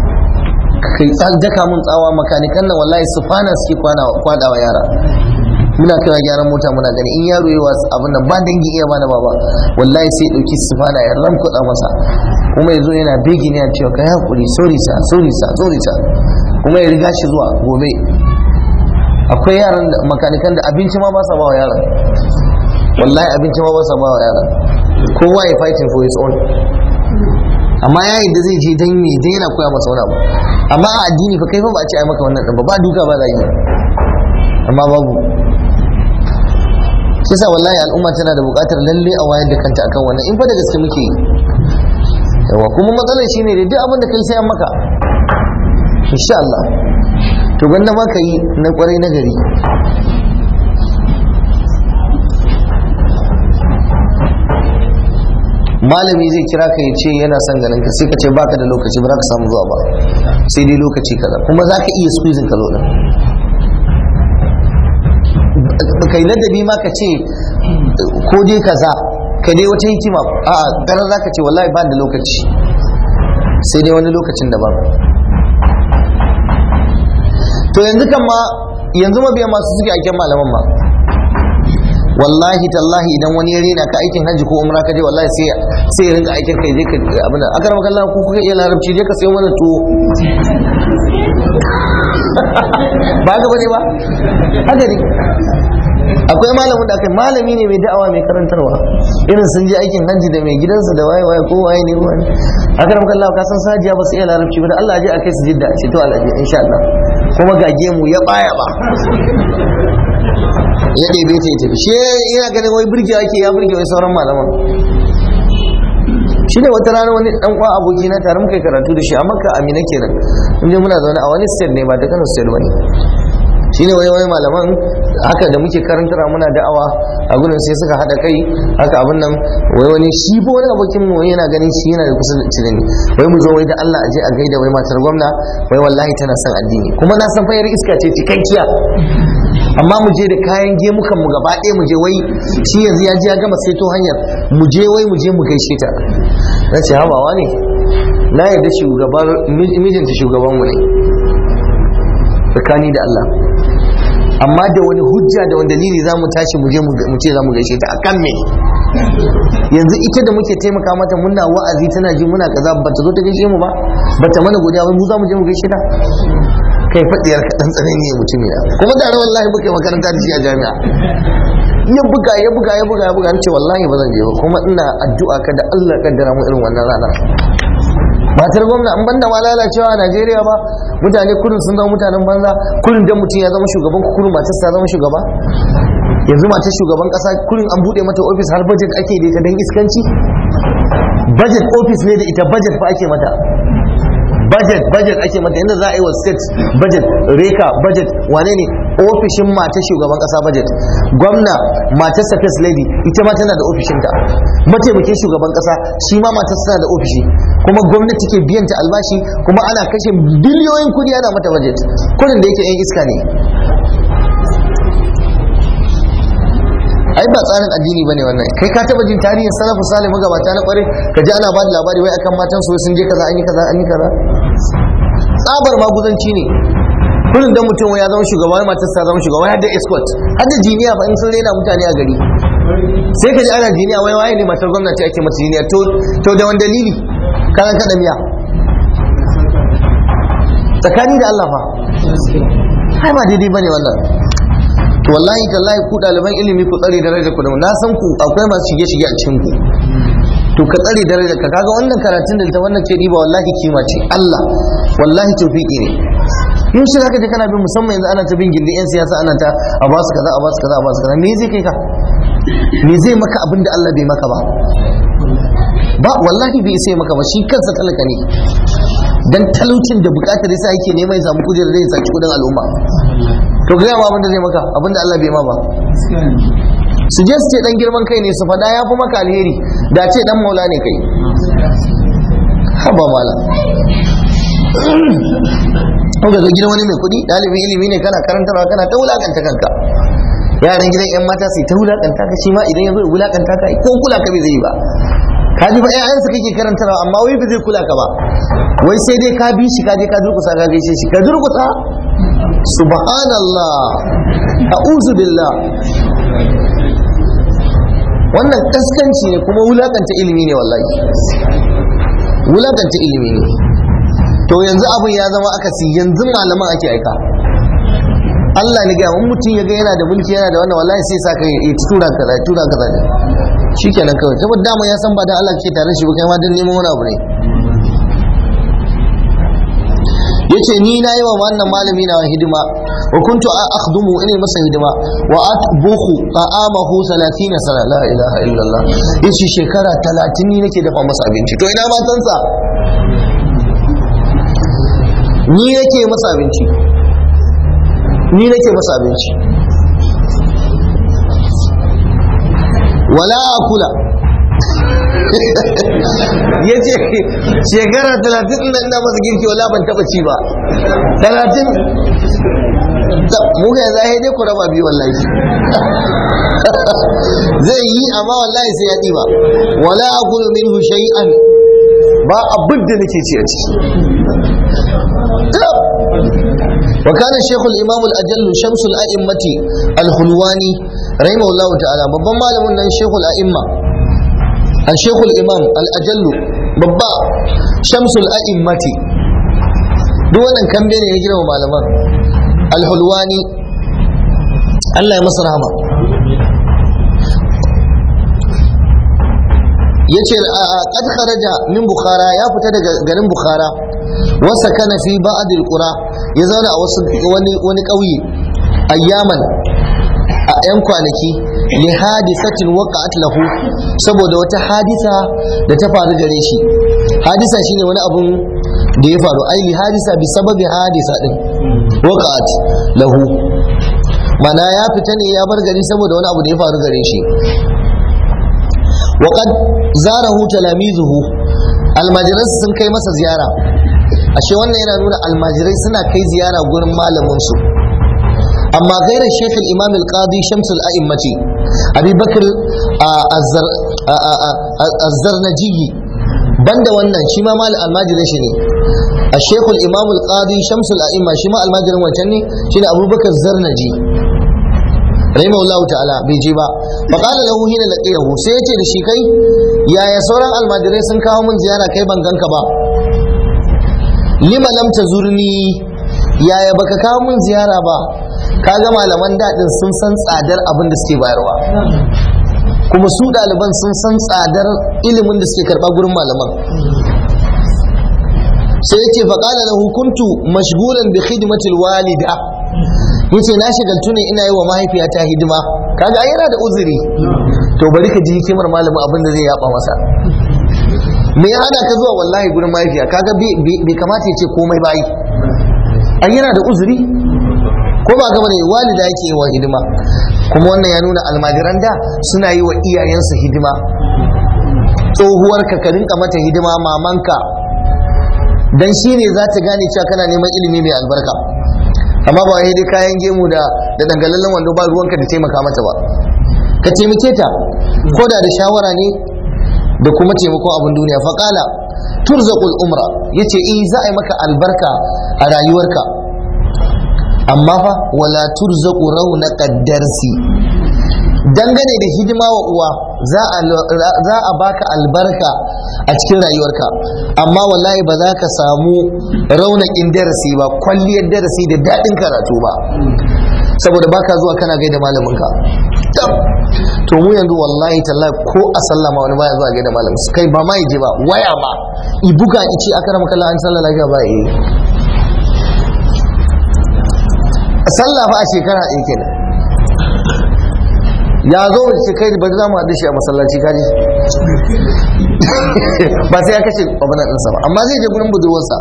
kai daka mun tsawa makanikan nan wallahi sufana suke kwana kwadawa yara muna kira gyaran mota muna gani in yaro yi wasu abin nan ba dangi iya bana baba wallahi sai dauki sufana ya ramkuɗa masa kuma yazo yana bigi ne a cewa kai hakuri sorry sa sorry sa sorry sa kuma ya riga shi zuwa gobe akwai yaran makanikan da abinci ma ba sa ba wa yaran wallahi abinci ma ba sa ba wa yaran kowa ya fighting for his own amma yayin da zai je dan me dai yana koya masa wani abu amma a addini fa kai fa ba a ce ai maka wannan ba ba duka ba zai amma babu shi sa wallahi al'umma tana da buƙatar lalle a wayar da kanta akan wannan in fa da gaske muke yi yawa kuma matsalar shine da duk abin da kai sai an maka insha Allah to gwanda ma ka yi na kwarai na gari malami zai kira ka ya ce yana son ganin ka sai ka ce baka da lokaci ba za ka samu zuwa ba sai dai lokaci kaza kuma za ka iya squeezing ka zo din kai ladabi ma ka ce ko dai kaza ka dai wata hikima a ganin za ka ce wallahi ba da lokaci sai dai wani lokacin da ba to yanzu kan ma yanzu mabiya masu suke aikin malaman ma wallahi tallahi idan wani ya rena ka aikin hajji ko umra ka je wallahi sai sai ya rinka aikin kai je ka abin da akar maka Allah ko kuka iya larabci je ka sayo mana tuwo ba ga bane ba haka ne akwai malamin da akai malami ne mai da'awa mai karantarwa irin sun je aikin hajji da mai gidansa da waye waye ko waye ne wani akar maka Allah ka san sajiya ba su iya larabci ba da Allah je akai su jidda ce to Allah je insha Allah kuma gage mu ya baya ba ya ɗebe ta ya tafi shi yana ganin wai burge ake ya burge wai sauran malaman shi ne wata rana wani dan uwa aboki na tare muka karatu da shi a makka amina kenan in je muna zaune a wani state ne ba da kano state bane shi ne wai wai malaman haka da muke karantara muna da'awa a gudun sai suka haɗa kai haka abin nan wai wani shi ko wani abokin mu yana ganin shi yana da kusa da ni wai mu zo wai da Allah a je a gaida wai matar gwamna wai wallahi tana son addini kuma na san fayar iska ce cikakkiya amma mu je da kayan gemukan mu gaba ɗaya mu je wai shi yanzu ya je ya gama saito hanyar mu je wai mu je mu gaishe ta na ce habawa ne na yarda shugabar mijinta shugaban mu ne tsakani da Allah amma da wani hujja da wani dalili za mu tashi mu je mu ce za mu gaishe ta akan me yanzu ita da muke taimaka mata muna wa'azi tana ji muna kaza ba ta zo ta gaishe mu ba ba ta mana godiya wai mu za mu je mu gaishe ta kai fadiyar ka dan tsanani ne mutum ya kuma da wallahi muke makaranta da shi a jami'a ya buga ya buga ya buga ya buga ce wallahi ba zan je ba kuma ina addu'a ka da Allah kaddara mu irin wannan rana matar gwamna an banda ma lalacewa a Najeriya ba mutane kurin sun zama mutanen banza kurin dan mutum ya zama shugaban kurin matar ta zama shugaba yanzu matar shugaban kasa kurin an bude mata ofis har budget ake da ita dan iskanci budget office ne da ita budget fa ake mata budget budget ake mata yadda za a yi wa state budget reka budget wane ne ofishin mata shugaban kasa budget gwamna matar first lady ita ma tana da ofishinta mataimakin shugaban kasa shi ma matar tana da ofishi kuma gwamnati ke biyan ta albashi kuma ana kashe biliyoyin kudi ana mata budget kudin da yake yan iska ne ai ba tsarin addini bane wannan kai ka taba jin tarihin salafu salih magabata na kware ka ji ana ba da labari wai akan matan su sun je kaza an yi kaza an yi kaza tsabar maguzanci ne kullum dan mutum ya zama shugaba wai matarsa zama shugaba har da escort har da jiniya fa in sun rena mutane a gari sai ka ji ana jiniya wai waye ne matar gwamnati ake mata jiniya to to da wani dalili karan kada miya tsakani da Allah fa ai ba daidai bane wannan to wallahi tallahi ku ɗaliban ilimi ku tsare darajar ku da na san ku akwai masu shige shige a cikin ku to ka tsare darajar ka kaga wannan karatun da ta wannan ce riba wallahi kima ce Allah wallahi tawfiki ne yin shi zaka je kana bin musamman yanzu ana ta bin gindin yan siyasa ana ta a ba su kaza a ba su kaza a ba su kaza me zai kai ka me zai maka abin da Allah bai maka ba ba wallahi bai sai maka ba shi kansa talaka ne dan talaucin da bukatar yasa yake neman ya samu kujerar zai saci kudin al'umma to ga ma abinda zai maka abinda Allah bai ma ba su je su ce dan girman kai ne su fada ya fi maka alheri da ce dan maula ne kai haba mala ko ga gidan wani mai kuɗi ɗalibin ilimi ne kana karantarwa kana ta wulakanta kanka yaran gidan yan mata su ta wulakanta ka shi ma idan ya zo wulakanta ka ko kula ka bai zai yi ba ka ji ba ƴaƴansa kake karantarwa amma wai ba zai kula ka ba wai sai dai ka bi shi ka je ka durkusa ka gaishe shi ka durkusa subhanallah a'udhu billah wannan kaskanci ne kuma wulakanta ilimi ne wallahi wulakanta ilimi ne to yanzu abin ya zama akasi yanzu malaman ake aika Allah ne ga in mutum ya ga yana da mulki yana da wannan wallahi sai sa ka yi tura kaza tura kaza ne shikenan kawai saboda dama ya san ba dan Allah kake tare shi ba kai ma dan neman wani abu ne yace ni na yi wa wannan malami na hidima wa kuntu akhdumu ina masa hidima wa atbukhu ta'amahu 30 sana la ilaha illallah yace shekara 30 ni nake dafa masa abinci to ina matansa ni nake masa abinci ni nake masa abinci wala akula ya ce shekara talatin ina ina masa girki wala ban taba ci ba talatin mu ga yanzu ai dai ku raba biyu wallahi zai yi amma wallahi sai ya ɗiba wala akulu minhu shay'an ba abin da nake ci a ciki وكان الشيخ الإمام الأجل شمس الأئمة الحلواني رحمه الله تعالى babban malamin nan Sheikh al-A'imma al-Sheikh al-Imam al-Ajall babba Shams al-A'immati duk wannan kambe ne ya girma malaman al-Hulwani Allah ya masa rahama yace qad kharaja min bukhara ya fita daga garin bukhara wasa kana fi ba'd al-qura ya zauna a wasu wani wani kauye ayyaman a yan kwanaki li hadisatin waqa'at lahu saboda wata hadisa da ta faru gare shi hadisa shine wani abun da ya faru ai li hadisa bi sababi hadisa din waqa'at lahu mana ya fita ne ya bar gari saboda wani abu da ya faru gare shi وقد زاره تلاميذه almajirai sun kai masa ziyara ashe wannan yana nuna almajirai suna kai ziyara gurin malamin su amma gairar shekh imam al-qadi shamsul a'immati abi bakr az-zarnaji banda wannan shi ma mal almajirin shi ne a shekul imam al-qadi shamsul a'imma shi ma almajirin wancan ne shine abubakar zarnaji rahimahullahu ta'ala bai je ba fa qala lahu hina laqiyahu sai yace da shi kai yaya sauran almajirai sun kawo mun ziyara kai ban ganka ba lima lam tazurni yaya baka kawo mun ziyara ba kaga malaman dadin sun san tsadar abin da suke bayarwa kuma su ɗaliban sun san tsadar ilimin da suke karɓa gurin malaman sai yace fa qala lahu kuntu mashghulan bi khidmatil walida yace na shigaltu ne ina yi wa mahaifiyata hidima kaga ai yana da uzuri to bari ka ji hikimar malamin abin da zai yaba masa me ya hada ka zuwa wallahi gurin mahaifiya kaga bai kamata ya ce komai ba yi ai yana da uzuri ko ba gaba ne walida yake yi wa hidima kuma wannan ya nuna almajiran da suna yi wa iyayensu hidima tsohuwar ka ka rinka mata hidima mamanka dan shine za ta gane cewa kana neman ilimi mai albarka amma ba dai kayan gemu da da dangalallen wando ba ruwanka da taimaka mata ba ka taimake ta ko da da shawara ne da kuma taimakon abin duniya faƙala turzaqul umra yace eh za a yi maka albarka a rayuwarka amma fa wala turzaqu raunaqad darsi dangane da hidima wa uwa za a baka albarka a cikin rayuwarka amma wallahi ba za ka samu raunakin darasi ba kwalliyar darasi da daɗin karatu ba saboda baka zuwa kana gaida malaminka to mu yanzu wallahi tallahi ko a sallama wani baya zuwa gaida malamin kai ba ma je ba waya ma i buga ice aka rama kallon an sallah lafiya ba yi sallah fa a shekara ɗin kenan ya zo mu ce kai bari za mu haɗu shi a masallaci kaji ba sai ya kashe babanan ɗinsa ba amma zai je gurin budurwarsa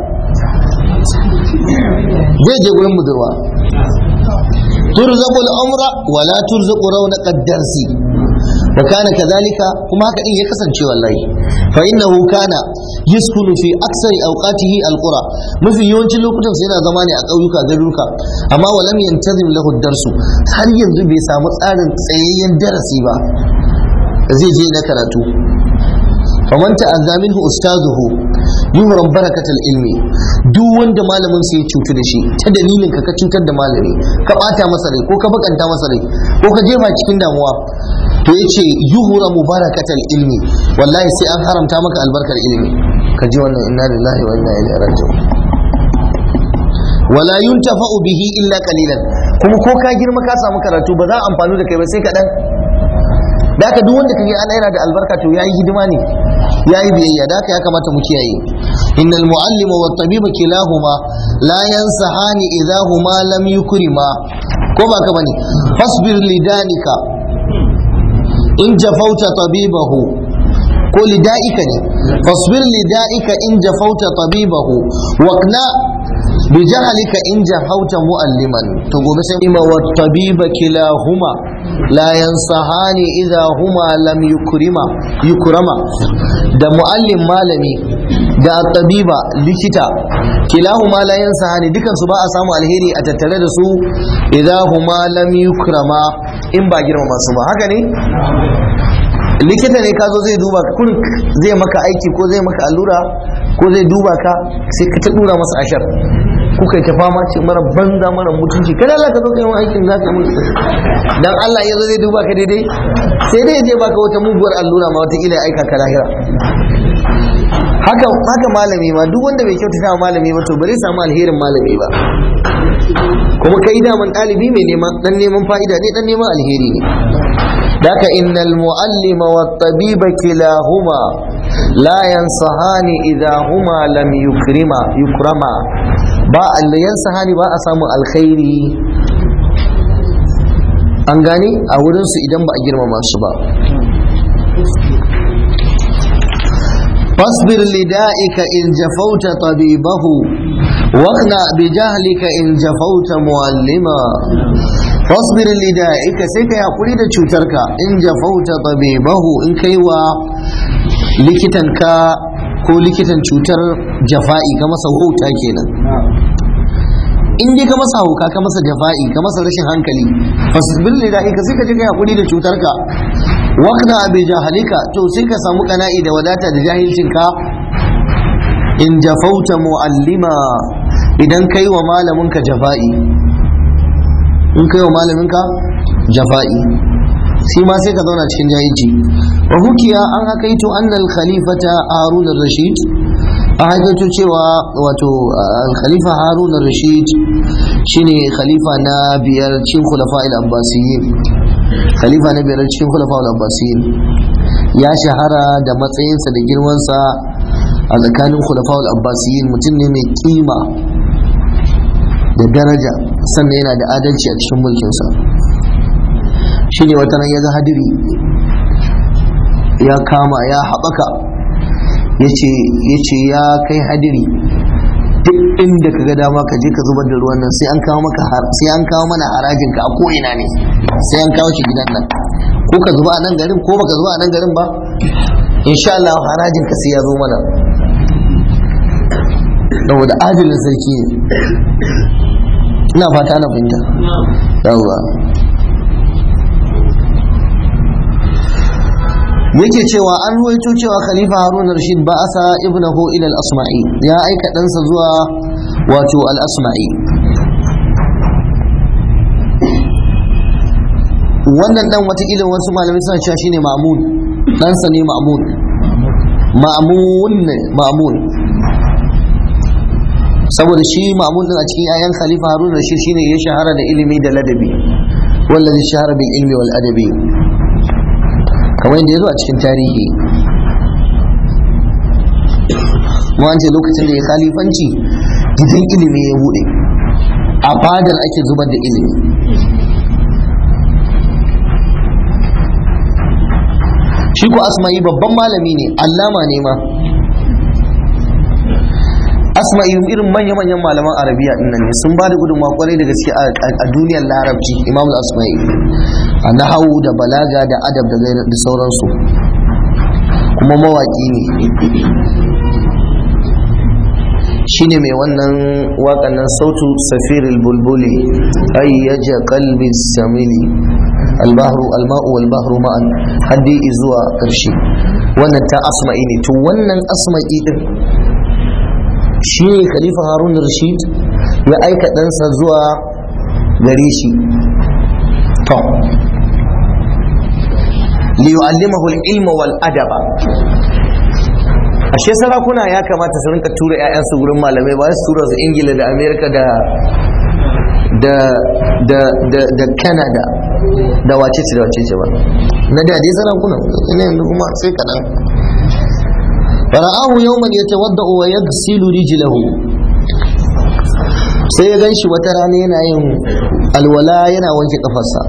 zai je gurin budurwa turzaqu al-amra wa la turzaqu rawnaqa ad-darsi wa kana kadhalika kuma haka din ya kasance wallahi fa innahu kana yaskunu fi aksari awqatihi al-qura mafi yawancin lokutan sai yana zama ne a ƙauyuka garuruka amma wa lam yantazim lahu ad-darsu har yanzu bai samu tsarin tsayayyen darasi ba zai je na karatu faman ta'azza minhu ustaduhu yuhram barakatul ilmi duk wanda malamin sai ya cutu da shi ta dalilin ka ka cutar da malami ka bata masa rai ko ka bakanta masa rai ko ka jefa cikin damuwa to yace yuhram barakatul ilmi wallahi sai an haramta maka albarkar ilimi ka ji wannan inna lillahi wa inna ilaihi raji'un wala yuntafa'u bihi illa qalilan kuma ko ka girma ka samu karatu ba za a amfani da kai ba sai kaɗan da haka duk wanda kage ana yana da albarka to yayi hidima ne yayi biyayya da haka ya kamata mu kiyaye innal muallima wat tabiba kilahuma la yansahani idza huma lam yukrima ko ba ka bane fasbir lidanika in jafauta tabibahu ko lida'ika ne fasbir lida'ika in jafauta tabibahu waqna بجهلك إن جهوت مؤلما تقول سيما والطبيب كلاهما لا ينصحان إذا هما لم يكرما يكرما da muallim malami da tabiba likita kilahuma la yansahani dukan su ba a samu alheri a tattare da su idan huma lam yukrama in ba girmama su ba haka ne likita ne ka zo zai duba ka kurin zai maka aiki ko zai maka allura ko zai duba ka sai ka ta dura masa ashar kuka yi ta fama ce mara banza mara mutunci kada Allah ka zo kai aikin za ka mutu dan Allah ya zo zai duba ka daidai sai dai je baka wata muguwar allura ma wata ila aika ka lahira haka haka malami ma duk wanda bai kyautata wa malami ba to bare samu alherin malami ba kuma kai daman ɗalibi mai neman dan neman fa'ida ne dan neman alheri ne daka innal muallima wat tabiba kilahuma la yansahani idha huma lam yukrima yukrama ba allayan sahani ba a samun alkhairi an gane a wurinsu idan ba a girmama su ba فاصبر لدائك إن جفوت طبيبه واقنع بجهلك إن جفوت معلما فاصبر لدائك سيكا يقول إذا تشوترك إن جفوت طبيبه إن كيوا لكتنك ko likitan cutar jafa'i ka masa huta kenan in dai ka masa hauka ka masa jafa'i ka masa rashin hankali fasbil lillahi ka sai ka je ka hakuri da cutar ka waqna bi jahalika to sai ka samu kana'i da wadata da jahilcin ka in jafauta muallima idan kai wa malamin ka jafa'i in kai wa malamin ka jafa'i shi ma sai ka zauna cikin jahilci wa hukiya an hakaito annal khalifata harun rashid a hakaito cewa wato khalifa harun rashid shine khalifa na biyar cikin khulafa al-abbasiyin khalifa na biyar cikin khulafa al-abbasiyin ya shahara da matsayinsa da girmansa a tsakanin khulafa al-abbasiyin mutum ne mai kima da daraja sannan yana da adalci a cikin mulkinsa shi ne wata ya ga hadiri ya kama ya haɓaka ya ce ya kai hadiri duk inda ka ga dama ka je ka zubar da ruwan nan sai an kawo maka sai an kawo mana harajin ka a ko'ina ne sai an kawo shi gidan nan ko ka zuba a nan garin ko baka zuba a nan garin ba insha Allah harajin ka sai ya zo mana saboda adilin sarki ne ina fata na fahimta yawwa yake cewa an ruwaito cewa khalifa harun rashid ba asa ibnahu ila al-asma'i ya aika ɗansa zuwa wato al-asma'i wannan dan watakila wasu malamai suna cewa shine ma'mun ɗansa ne ma'mun ma'mun ma'mun saboda shi ma'mun din a cikin ayan khalifa harun rashid shine ya shahara da ilimi da ladabi wallazi shahara bil ilmi wal adabi kamar yadda ya zo a cikin tarihi mu an ce lokacin da ya khalifanci gidan ilimi ya bude a fadar ake zubar da ilimi shi ko asma'i babban malami ne allama ne ma asma'i irin manya-manyan malaman arabiya din nan ne sun ba da gudunmawa kwarai da gaske a duniyar larabci imam asma'i a nahawu da balaga da adab da sauransu kuma mawaƙi ne shine mai wannan waƙan nan sautu safiril bulbuli ayyaja qalbi samili albahru alma'u wal bahru ma'an haddi zuwa ƙarshe wannan ta asma'i ne to wannan asma'i din shi ne khalifa harun rashid ya aika ɗansa zuwa gare shi to liyu'allimahu al-ilma wal adaba ashe sarakuna ya kamata su rinka tura 'ya'yansu gurin malamai ba su tura su ingila da amerika da da da da da canada da wacece da wacece ba na da dai sarakuna ina yanzu kuma sai kaɗan fara'ahu yawman yatawadda'u wa yaghsilu rijlahu sai ya ganshi wata rana yana yin alwala yana wanke kafarsa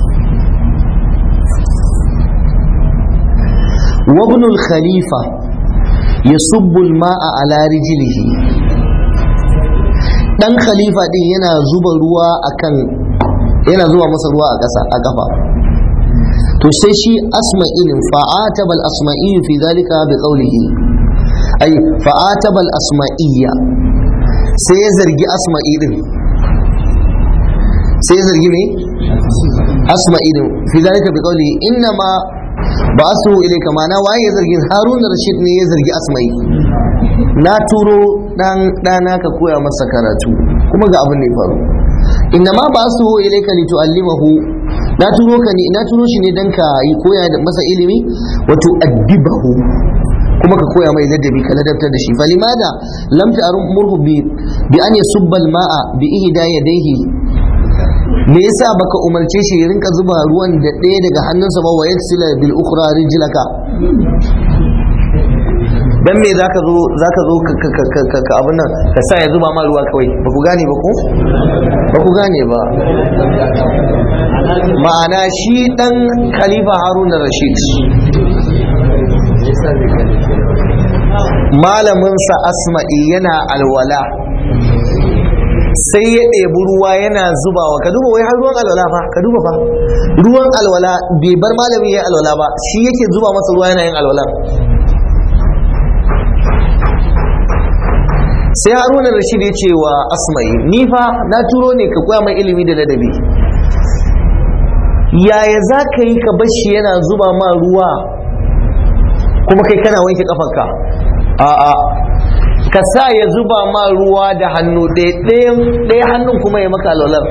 وابن الخليفة يصب الماء على رجله dan khalifa din yana zuba ruwa akan yana zuba masa ruwa a ƙasa a kafa to sai shi asma'il fa'ataba al-asma'i fi dhalika bi qawlihi ay fa'ataba al-asma'iyya sai ya zargi asma'i din sai ya zargi me asma'i din fi dhalika bi qawlihi inna ma ba su ilaika mana waye ya zargi harun rashid ne ya zargi asma'i na turo dan dana ka koya masa karatu kuma ga abin da ya faru inna ma ba su ilaika li tu'allimahu na turo ka ne na turo shi ne dan ka yi koya da masa ilimi wa tu'addibahu kuma ka koya mai ladabi ka ladabtar da shi falimada lam ta'murhu bi bi an yasubba al-ma'a bi ihda yadayhi me yasa baka umarce shi ya rinka zuba ruwan da ɗaya daga hannunsa ba wa yaksila bil ukhra rijlaka dan me zaka zo zaka zo ka abin nan ka sa ya zuba ma ruwa kawai ba ku gane ba ko ba ku gane ba ma'ana shi dan khalifa harun rashid malaminsa asma'i yana alwala sai ya ɗebi ruwa yana zubawa ka duba wai har ruwan alwala fa ka duba fa ruwan alwala bai bar malami ya alwala ba shi yake zuba masa ruwa yana yin alwala sai haruna rashid ya ce wa asma'i ni fa na turo ne ka koya mai ilimi da ladabi yaya za ka yi ka bashi yana zuba ma ruwa kuma kai kana wanke kafanka a'a ka sa ya zuba ma ruwa da hannu ɗaya hannun kuma ya maka alwalar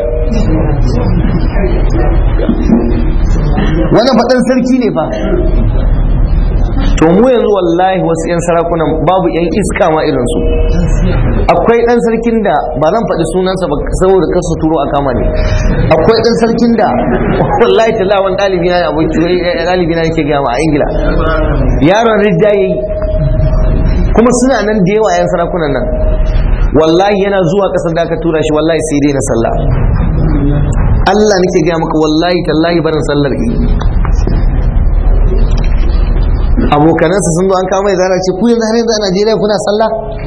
wannan faɗin sarki ne fa to mu yanzu wallahi wasu 'yan sarakunan babu 'yan iska ma irinsu akwai ɗan sarkin da ba zan faɗi sunansa ba saboda kasu turo a kama ne akwai ɗan sarkin da wallahi tala wani ɗalibi na ɗalibi na yake gama a ingila yaron ridda yayi kuma suna nan da yawa 'yan sarakunan nan wallahi yana zuwa ƙasar da aka tura shi wallahi sai dai na sallah Allah nake gaya maka wallahi tallahi barin sallar yi abokanansa sun zo an kama mai zara ce ku yanzu har yanzu a Najeriya kuna sallah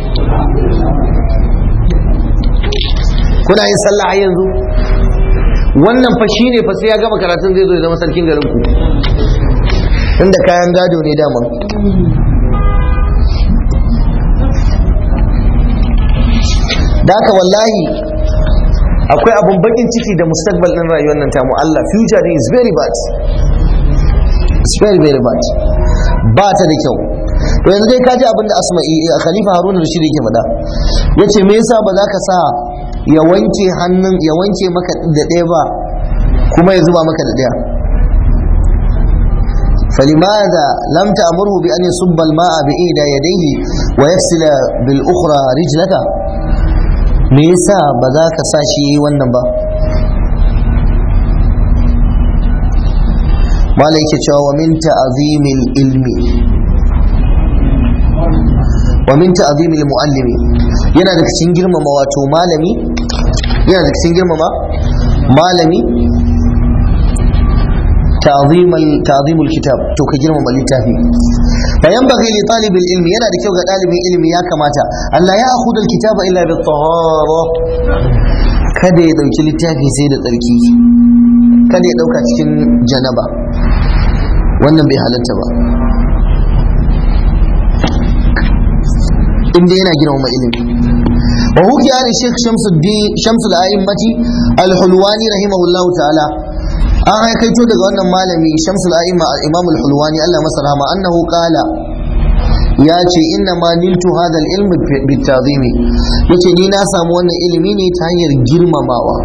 kuna yin sallah har yanzu wannan fa shine fa sai ya gama karatun zai zo ya zama sarkin garin ku inda kayan gado ne dama da haka wallahi akwai abun bakin ciki da mustaqbal din rayuwar nan tamu Allah future is very bad it's very very bad ba ta da kyau to yanzu dai kaji abin da asma'i khalifa haruna rashid yake faɗa yace me yasa ba za ka sa ya wanke hannun ya wanke maka da ɗaya ba kuma ya zuba maka da ɗaya فلماذا لم تأمره بأن يصب الماء بإحدى يديه ويغسل بالأخرى رجلك me yasa ba za ka sa shi yi wannan ba mala yake cewa wa min ta'zimil ilmi wa min ta'zimil muallimi yana da cikin girmama wato malami yana da cikin girmama malami ta'zimul ta'zimul kitab to ka girmama littafi fa yanbaghi li talibil ilmi yana da kyau ga dalibin ilimi ya kamata Allah ya akhudha alkitaba illa bi tahara kada ya dauki littafi sai da tsarki kada ya dauka cikin janaba wannan bai halatta ba inda yana girmama ilimi wa huki ali sheikh shamsuddin shamsul a'immati al-hulwani rahimahullahu ta'ala an haikaito daga wannan malami shamsul a'imma imam al-hulwani Allah masa rahama annahu qala ya ce inna ma niltu hadha al-ilm bitazimi yace ni na samu wannan ilimi ne ta hanyar girmamawa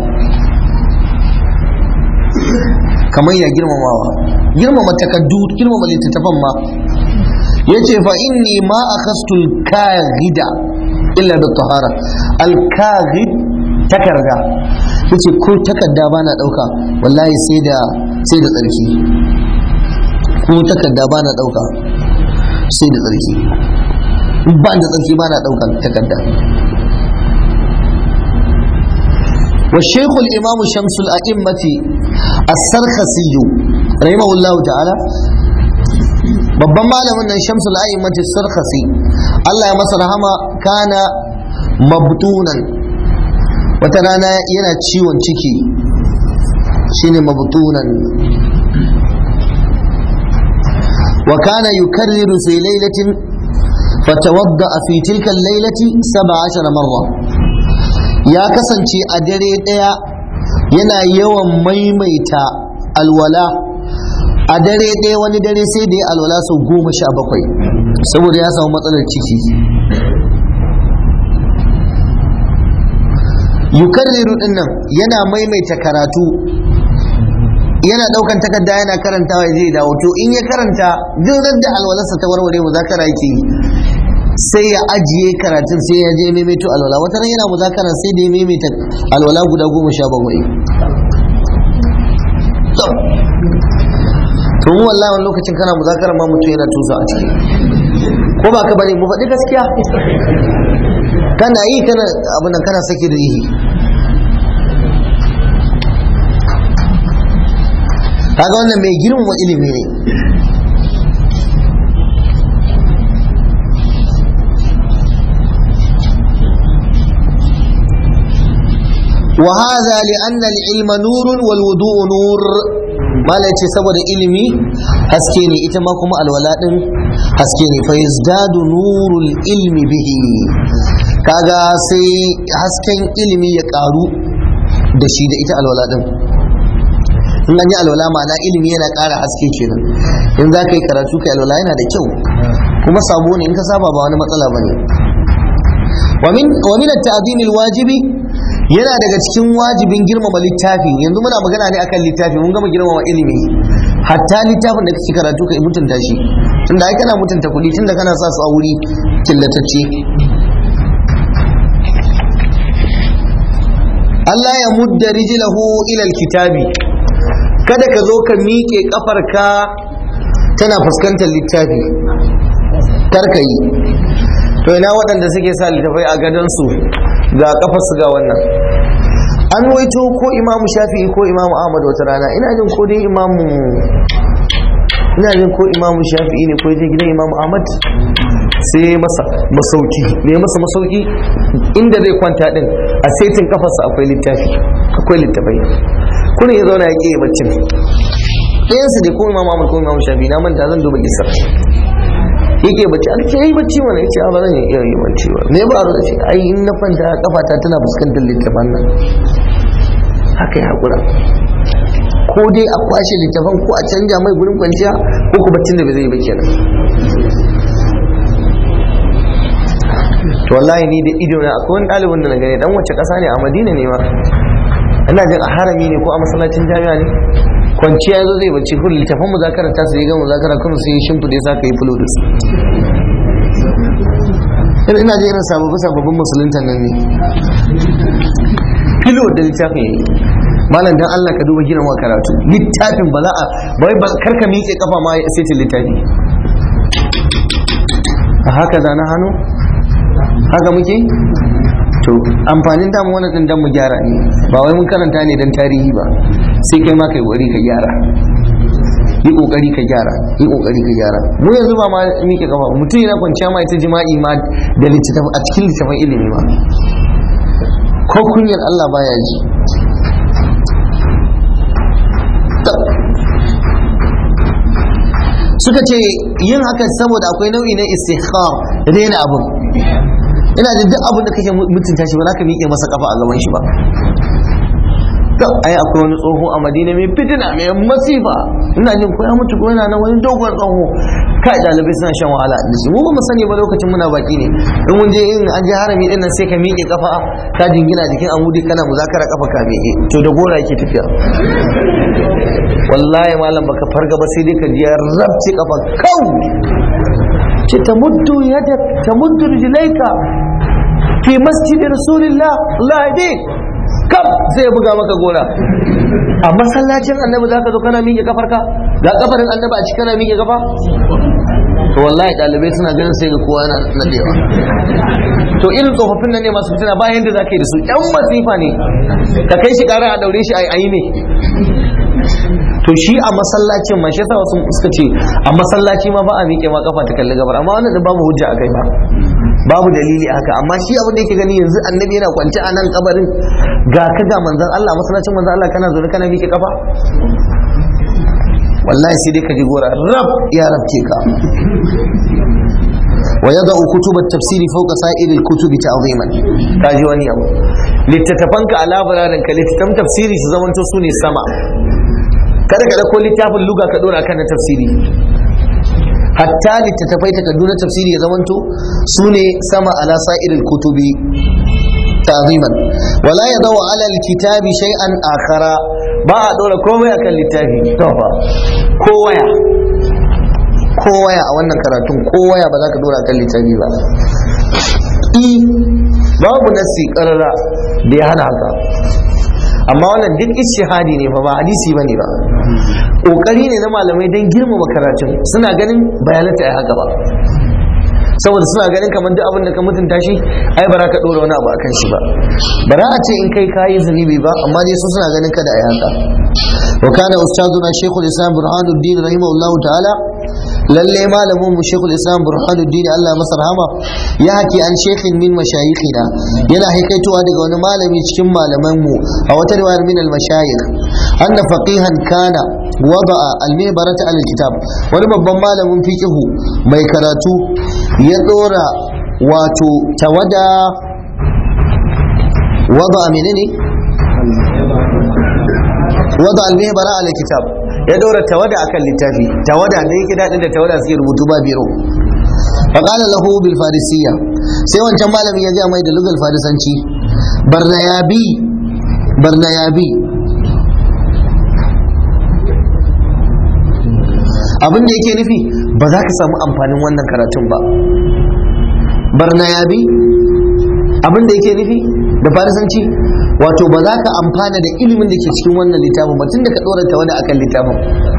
kamar ya girmamawa girmama takaddu girmama littattafan ma yace fa inni ma akhastu al-kaghida illa bi tahara al-kaghid takarda yace ko takarda bana dauka wallahi sai da sai da tsarki ko takarda bana dauka sai da tsarki ba da tsarki bana dauka takarda والشيخ الإمام شمس الأئمة السرخسي رحمه الله تعالى babban malamin nan shamsul a'immati sarkhasi Allah ya masa rahama kana mabtunan wata rana yana ciwon ciki shine mabtunan wa kana yukarriru fi lailatin fatawadda fi tilka al-lailati 17 marra ya kasance a dare daya yana yawan maimaita alwala a dare ɗaya wani dare sai da ya alwala sau goma sha bakwai saboda ya samu matsalar ciki yukarriru din nan yana maimaita karatu yana ɗaukan takarda yana karantawa zai dawo to in ya karanta duk da alwalarsa ta warware muzakara yake yi sai ya ajiye karatun sai ya je maimaito alwala wata ran yana muzakara sai da ya maimaita alwala guda goma sha bakwai to mu wallahi wani lokacin kana muzakara ma mutum yana tusa a ciki ko ba ka bane mu faɗi gaskiya kana yi kana abin nan kana sake da yi kaga wannan mai girmama ilimi ne وهذا لأن العلم نور والوضوء نور malam ce saboda ilimi haske ne ita ma kuma alwala din haske ne fa yazdadu nurul ilmi bihi kaga sai hasken ilimi ya karu da shi da ita alwala din in an yi alwala ma'ana ilimi yana ƙara haske kenan in za ka yi karatu ka alwala yana da kyau kuma sabo ne in ka saba ba wani matsala ba ne wa min at-ta'zim wajibi yana daga cikin wajibin girmama littafi yanzu muna magana ne akan littafi mun gama girmama ilimi hatta littafin da kake karatu ka mutunta shi tunda ai kana mutunta kuɗi tunda kana sa su a wuri killatacce Allah ya mudda rijlahu ila alkitabi kada ka zo ka miƙe kafarka tana fuskantar littafi kar ka yi to ina waɗanda suke sa littafai a gadonsu ga kafarsu ga wannan an waito ko imamu shafi'i ko imamu ahmad wata rana ina jin ko dai imamu ina jin ko imamu shafi'i ne ko je gidan imamu ahmad sai masa masauki ne masa masauki inda zai kwanta din a setin kafarsa akwai littafi akwai littafai kuna ya zauna ya ƙi baccin ɗayansu dai ko imamu ahmad ko imamu shafi'i na manta zan duba gisar yake bacci an ce yi bacci mana yace ba zan iya yi bacci ba me ba da ce ai in na kwanta kafata tana fuskantar littafan nan haka ya hakura ko dai a kwashe littafan ko a canja mai gurin kwanciya ko ku baccin da ba zai yi ba kenan to wallahi ni da ido na akwai wani ɗalibin da na gani dan wace ƙasa ne a Madina ne ma ina jin a harami ne ko a masallacin jami'a ne kwanciya ya zo zai bacci kun littafin muzakarar ta su yi ga muzakarar kuma sai yi shimfiɗe sa ka yi fulodus ina je irin sababbin sababbin musulunta nan ne filo da littafin yayi malam dan Allah ka duba girma karatu littafin ba za a bai ba karka miƙe kafa ma sai ta littafi a haka zana hannu haka muke to amfanin damu wani din dan mu gyara ne ba wai mun karanta ne dan tarihi ba sai kai ma kai kokari ka gyara yi kokari ka gyara yi kokari ka gyara mu yanzu ba ma mike kafa mutum yana kwanciya ma ita jima'i ma da littattafan a cikin littattafan ilimi ma ko kunyar Allah baya ji suka ce yin haka saboda akwai nau'i na istikhar rena abin ina da duk abin da kake mutunta shi ba za ka miƙe masa kafa a gaban shi ba ai akwai wani tsoho a madina mai fitina mai masifa ina jin ko ya mutu ko yana nan wani dogon tsoho kai dalibai suna shan wahala da shi mu ba mu sani ba lokacin muna baki ne in mun je in an je harami din nan sai ka miƙe kafa ka jingina jikin amudi kana muzakara kafa ka miƙe to da gora yake tafiya wallahi malam baka farga ba sai dai ka ji ya rabci kafa kau ce tamuddu yada tamuddu rijlaika fi masjid rasulillah Allah ya kam sai ya buga maka gora a masallacin annabi za ka zo kana miƙe kafarka ga kafarin annabi a cikin kana miƙe kafa to wallahi ɗalibai suna ganin sai ga kowa yana nadewa to irin tsofaffin nan ne masu fitina bayan da za ka yi da su ƴan masifa ne ka kai shi ƙara a daure shi a yi ne to shi a masallacin ma shi yasa wasu suka ce a masallaci ma ba a miƙe ma kafa ta kalli gabar amma wannan da babu hujja a kai ba babu dalili a haka amma shi abin da yake gani yanzu annabi yana kwance a nan kabarin ga ka ga manzon Allah masallacin manzon Allah kana zaune kana miƙe kafa wallahi sai dai ka ji gora rab ya rabke ka ويضع كتب التفسير فوق سائر الكتب تعظيما kaji wani abu littattafanka a labararin ka littattafan tafsiri su zamanto su ne sama kada ka dauko littafin luga ka dora kan na tafsiri hatta littattafai takardu na tafsiri ya zamanto su ne sama ala sa'iril kutubi ta'ziman wala yadaw ala alkitabi shay'an akhara ba a dora komai akan littafi to fa ko waya ko waya a wannan karatun ko waya ba za ka dora akan littafi ba i babu nasi karara da ya hana haka amma wannan duk ishihadi ne fa ba hadisi bane ba kokari ne na malamai don girmama karatun suna ganin bayanata ya haka ba saboda suna ganin kamar duk abin da ka mutunta shi ai bara ka dora wani abu akan shi ba bara a ce in kai kayi zunubi ba amma dai su suna ganin kada ai haka wa kana ustaduna shaykhul islam burhanuddin rahimahullahu ta'ala lalle malamin mu shaykhul islam burhanuddin Allah masa rahama ya haki an shaykhin min mashayikhina yana haikaitowa daga wani malami cikin malaman mu a wata riwayar min al mashayikh anna faqihan kana wada'a al mibarata al kitab wani babban malamin fiqhu mai karatu ya dora wato tawada wada menene wada al-mihbara ala kitab ya dora tawada akan littafi tawada da yake dadin da tawada suke rubutu ba biro faqala lahu bil farisiyya sai wancan malamin ya ga mai da lugal farisanci barnayabi barnayabi abin da yake nufi ba za ka samu amfanin wannan karatun ba barnayabi abin da yake nufi da farisanci wato ba za ka amfana da ilimin da ke cikin wannan littafin ba tun da ka tsorata wani akan littafin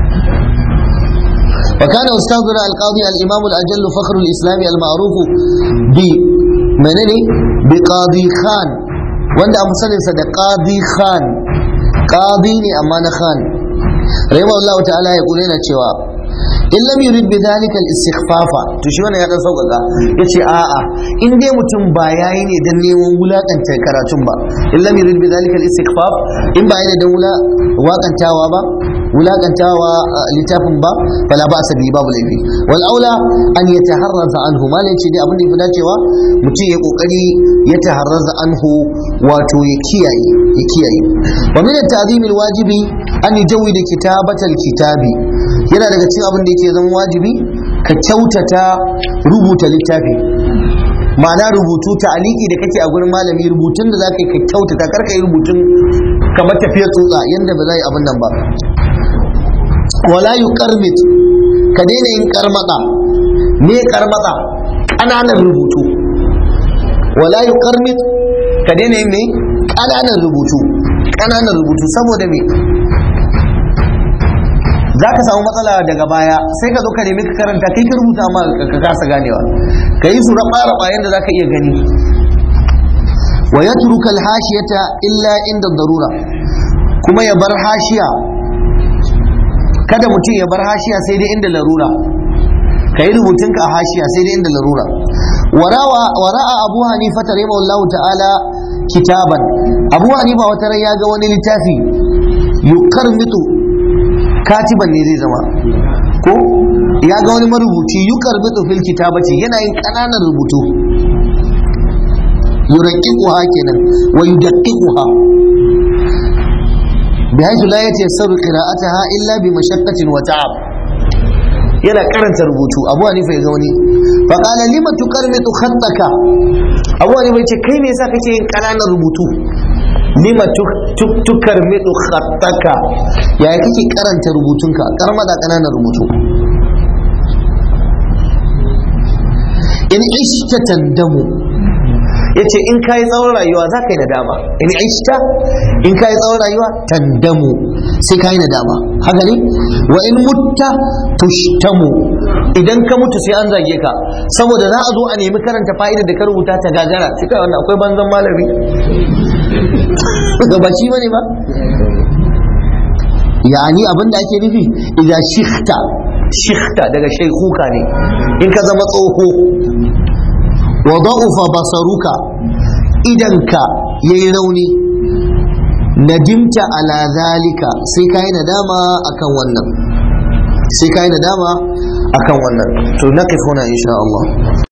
وكان أستاذنا القاضي الإمام الأجل فخر الإسلام المعروف ب منني بقاضي خان وند أمسن سد قاضي خان قاضي أمان خان رحمه الله تعالى يقول لنا cewa in lam yurid bi dhalika al istighfafa to shi wannan ya dan sauƙaƙa yace a'a in dai mutum ba yayi ne dan neman wulakanta karatun ba in lam yurid bi dhalika al istighfaf in ba yayi dan wula wakantawa ba wulakantawa littafin ba fala ba sa babu laifi wal aula an yataharraza anhu ma ne ce dai abin da yafi dacewa mutum ya kokari ya taharraza anhu wato ya kiyaye ya kiyaye wa min at-ta'zim al-wajibi an yujawwida kitabatal kitabi yana daga cikin abin da yake zama wajibi ka kyautata rubuta littafi ma'ana rubutu ta'aliki da kake a gurin malami rubutun da zaka yi ka kyautata kar ka yi rubutun kamar tafiyar tsutsa yanda ba za yi abin nan ba wala yuqarmit ka daina yin karmada me karmada ƙananan rubutu wala yuqarmit ka daina yin me ƙananan rubutu ƙananan rubutu saboda me za ka samu matsala daga baya sai ka zo ka nemi ka karanta kai ka rubuta amma ka kasa ganewa ka yi su raba raba yadda za ka iya gani wa ya turuka alhashiyata illa inda darura kuma ya bar hashiya kada mutum ya bar hashiya sai dai inda larura ka yi rubutunka a hashiya sai dai inda larura wara'a abu hanifa ta rema wallahu ta'ala kitaban abu hanifa wata ran ya ga wani littafi yukar mitu katiban ne zai zama ko ya ga wani marubuci yukar mitu fil kitabati yana yin ƙananan rubutu yuraqiquha kenan wa yudaqqiquha bihaythu la yatayassaru qira'ataha illa bi mashaqqatin wa ta'ab yana karanta rubutu abu hanifa ya zauni fa qala lima tuqarmitu khattaka abu hanifa ya ce kai me yasa kake yin kananan rubutu lima tuqarmitu khattaka yaya kake karanta rubutunka karma da kananan rubutu in ishta tandamu yace in kai tsawon rayuwa za ka yi nadama in ishta in kai tsawon rayuwa tandamu sai ka yi nadama haka ne wa in mutta tushtamu idan ka mutu sai an zage ka saboda za a zo a nemi karanta fa'idar da ka rubuta ta gagara sai kai wannan akwai banzan malami ga baci bane ba yani abin da ake nufi idan shikta shikta daga shaikuka ne in ka zama tsoho wa da'ufa basaruka idanka yayi rauni nadimta ala zalika sai kai nadama akan wannan sai kai nadama akan wannan to naqif huna insha Allah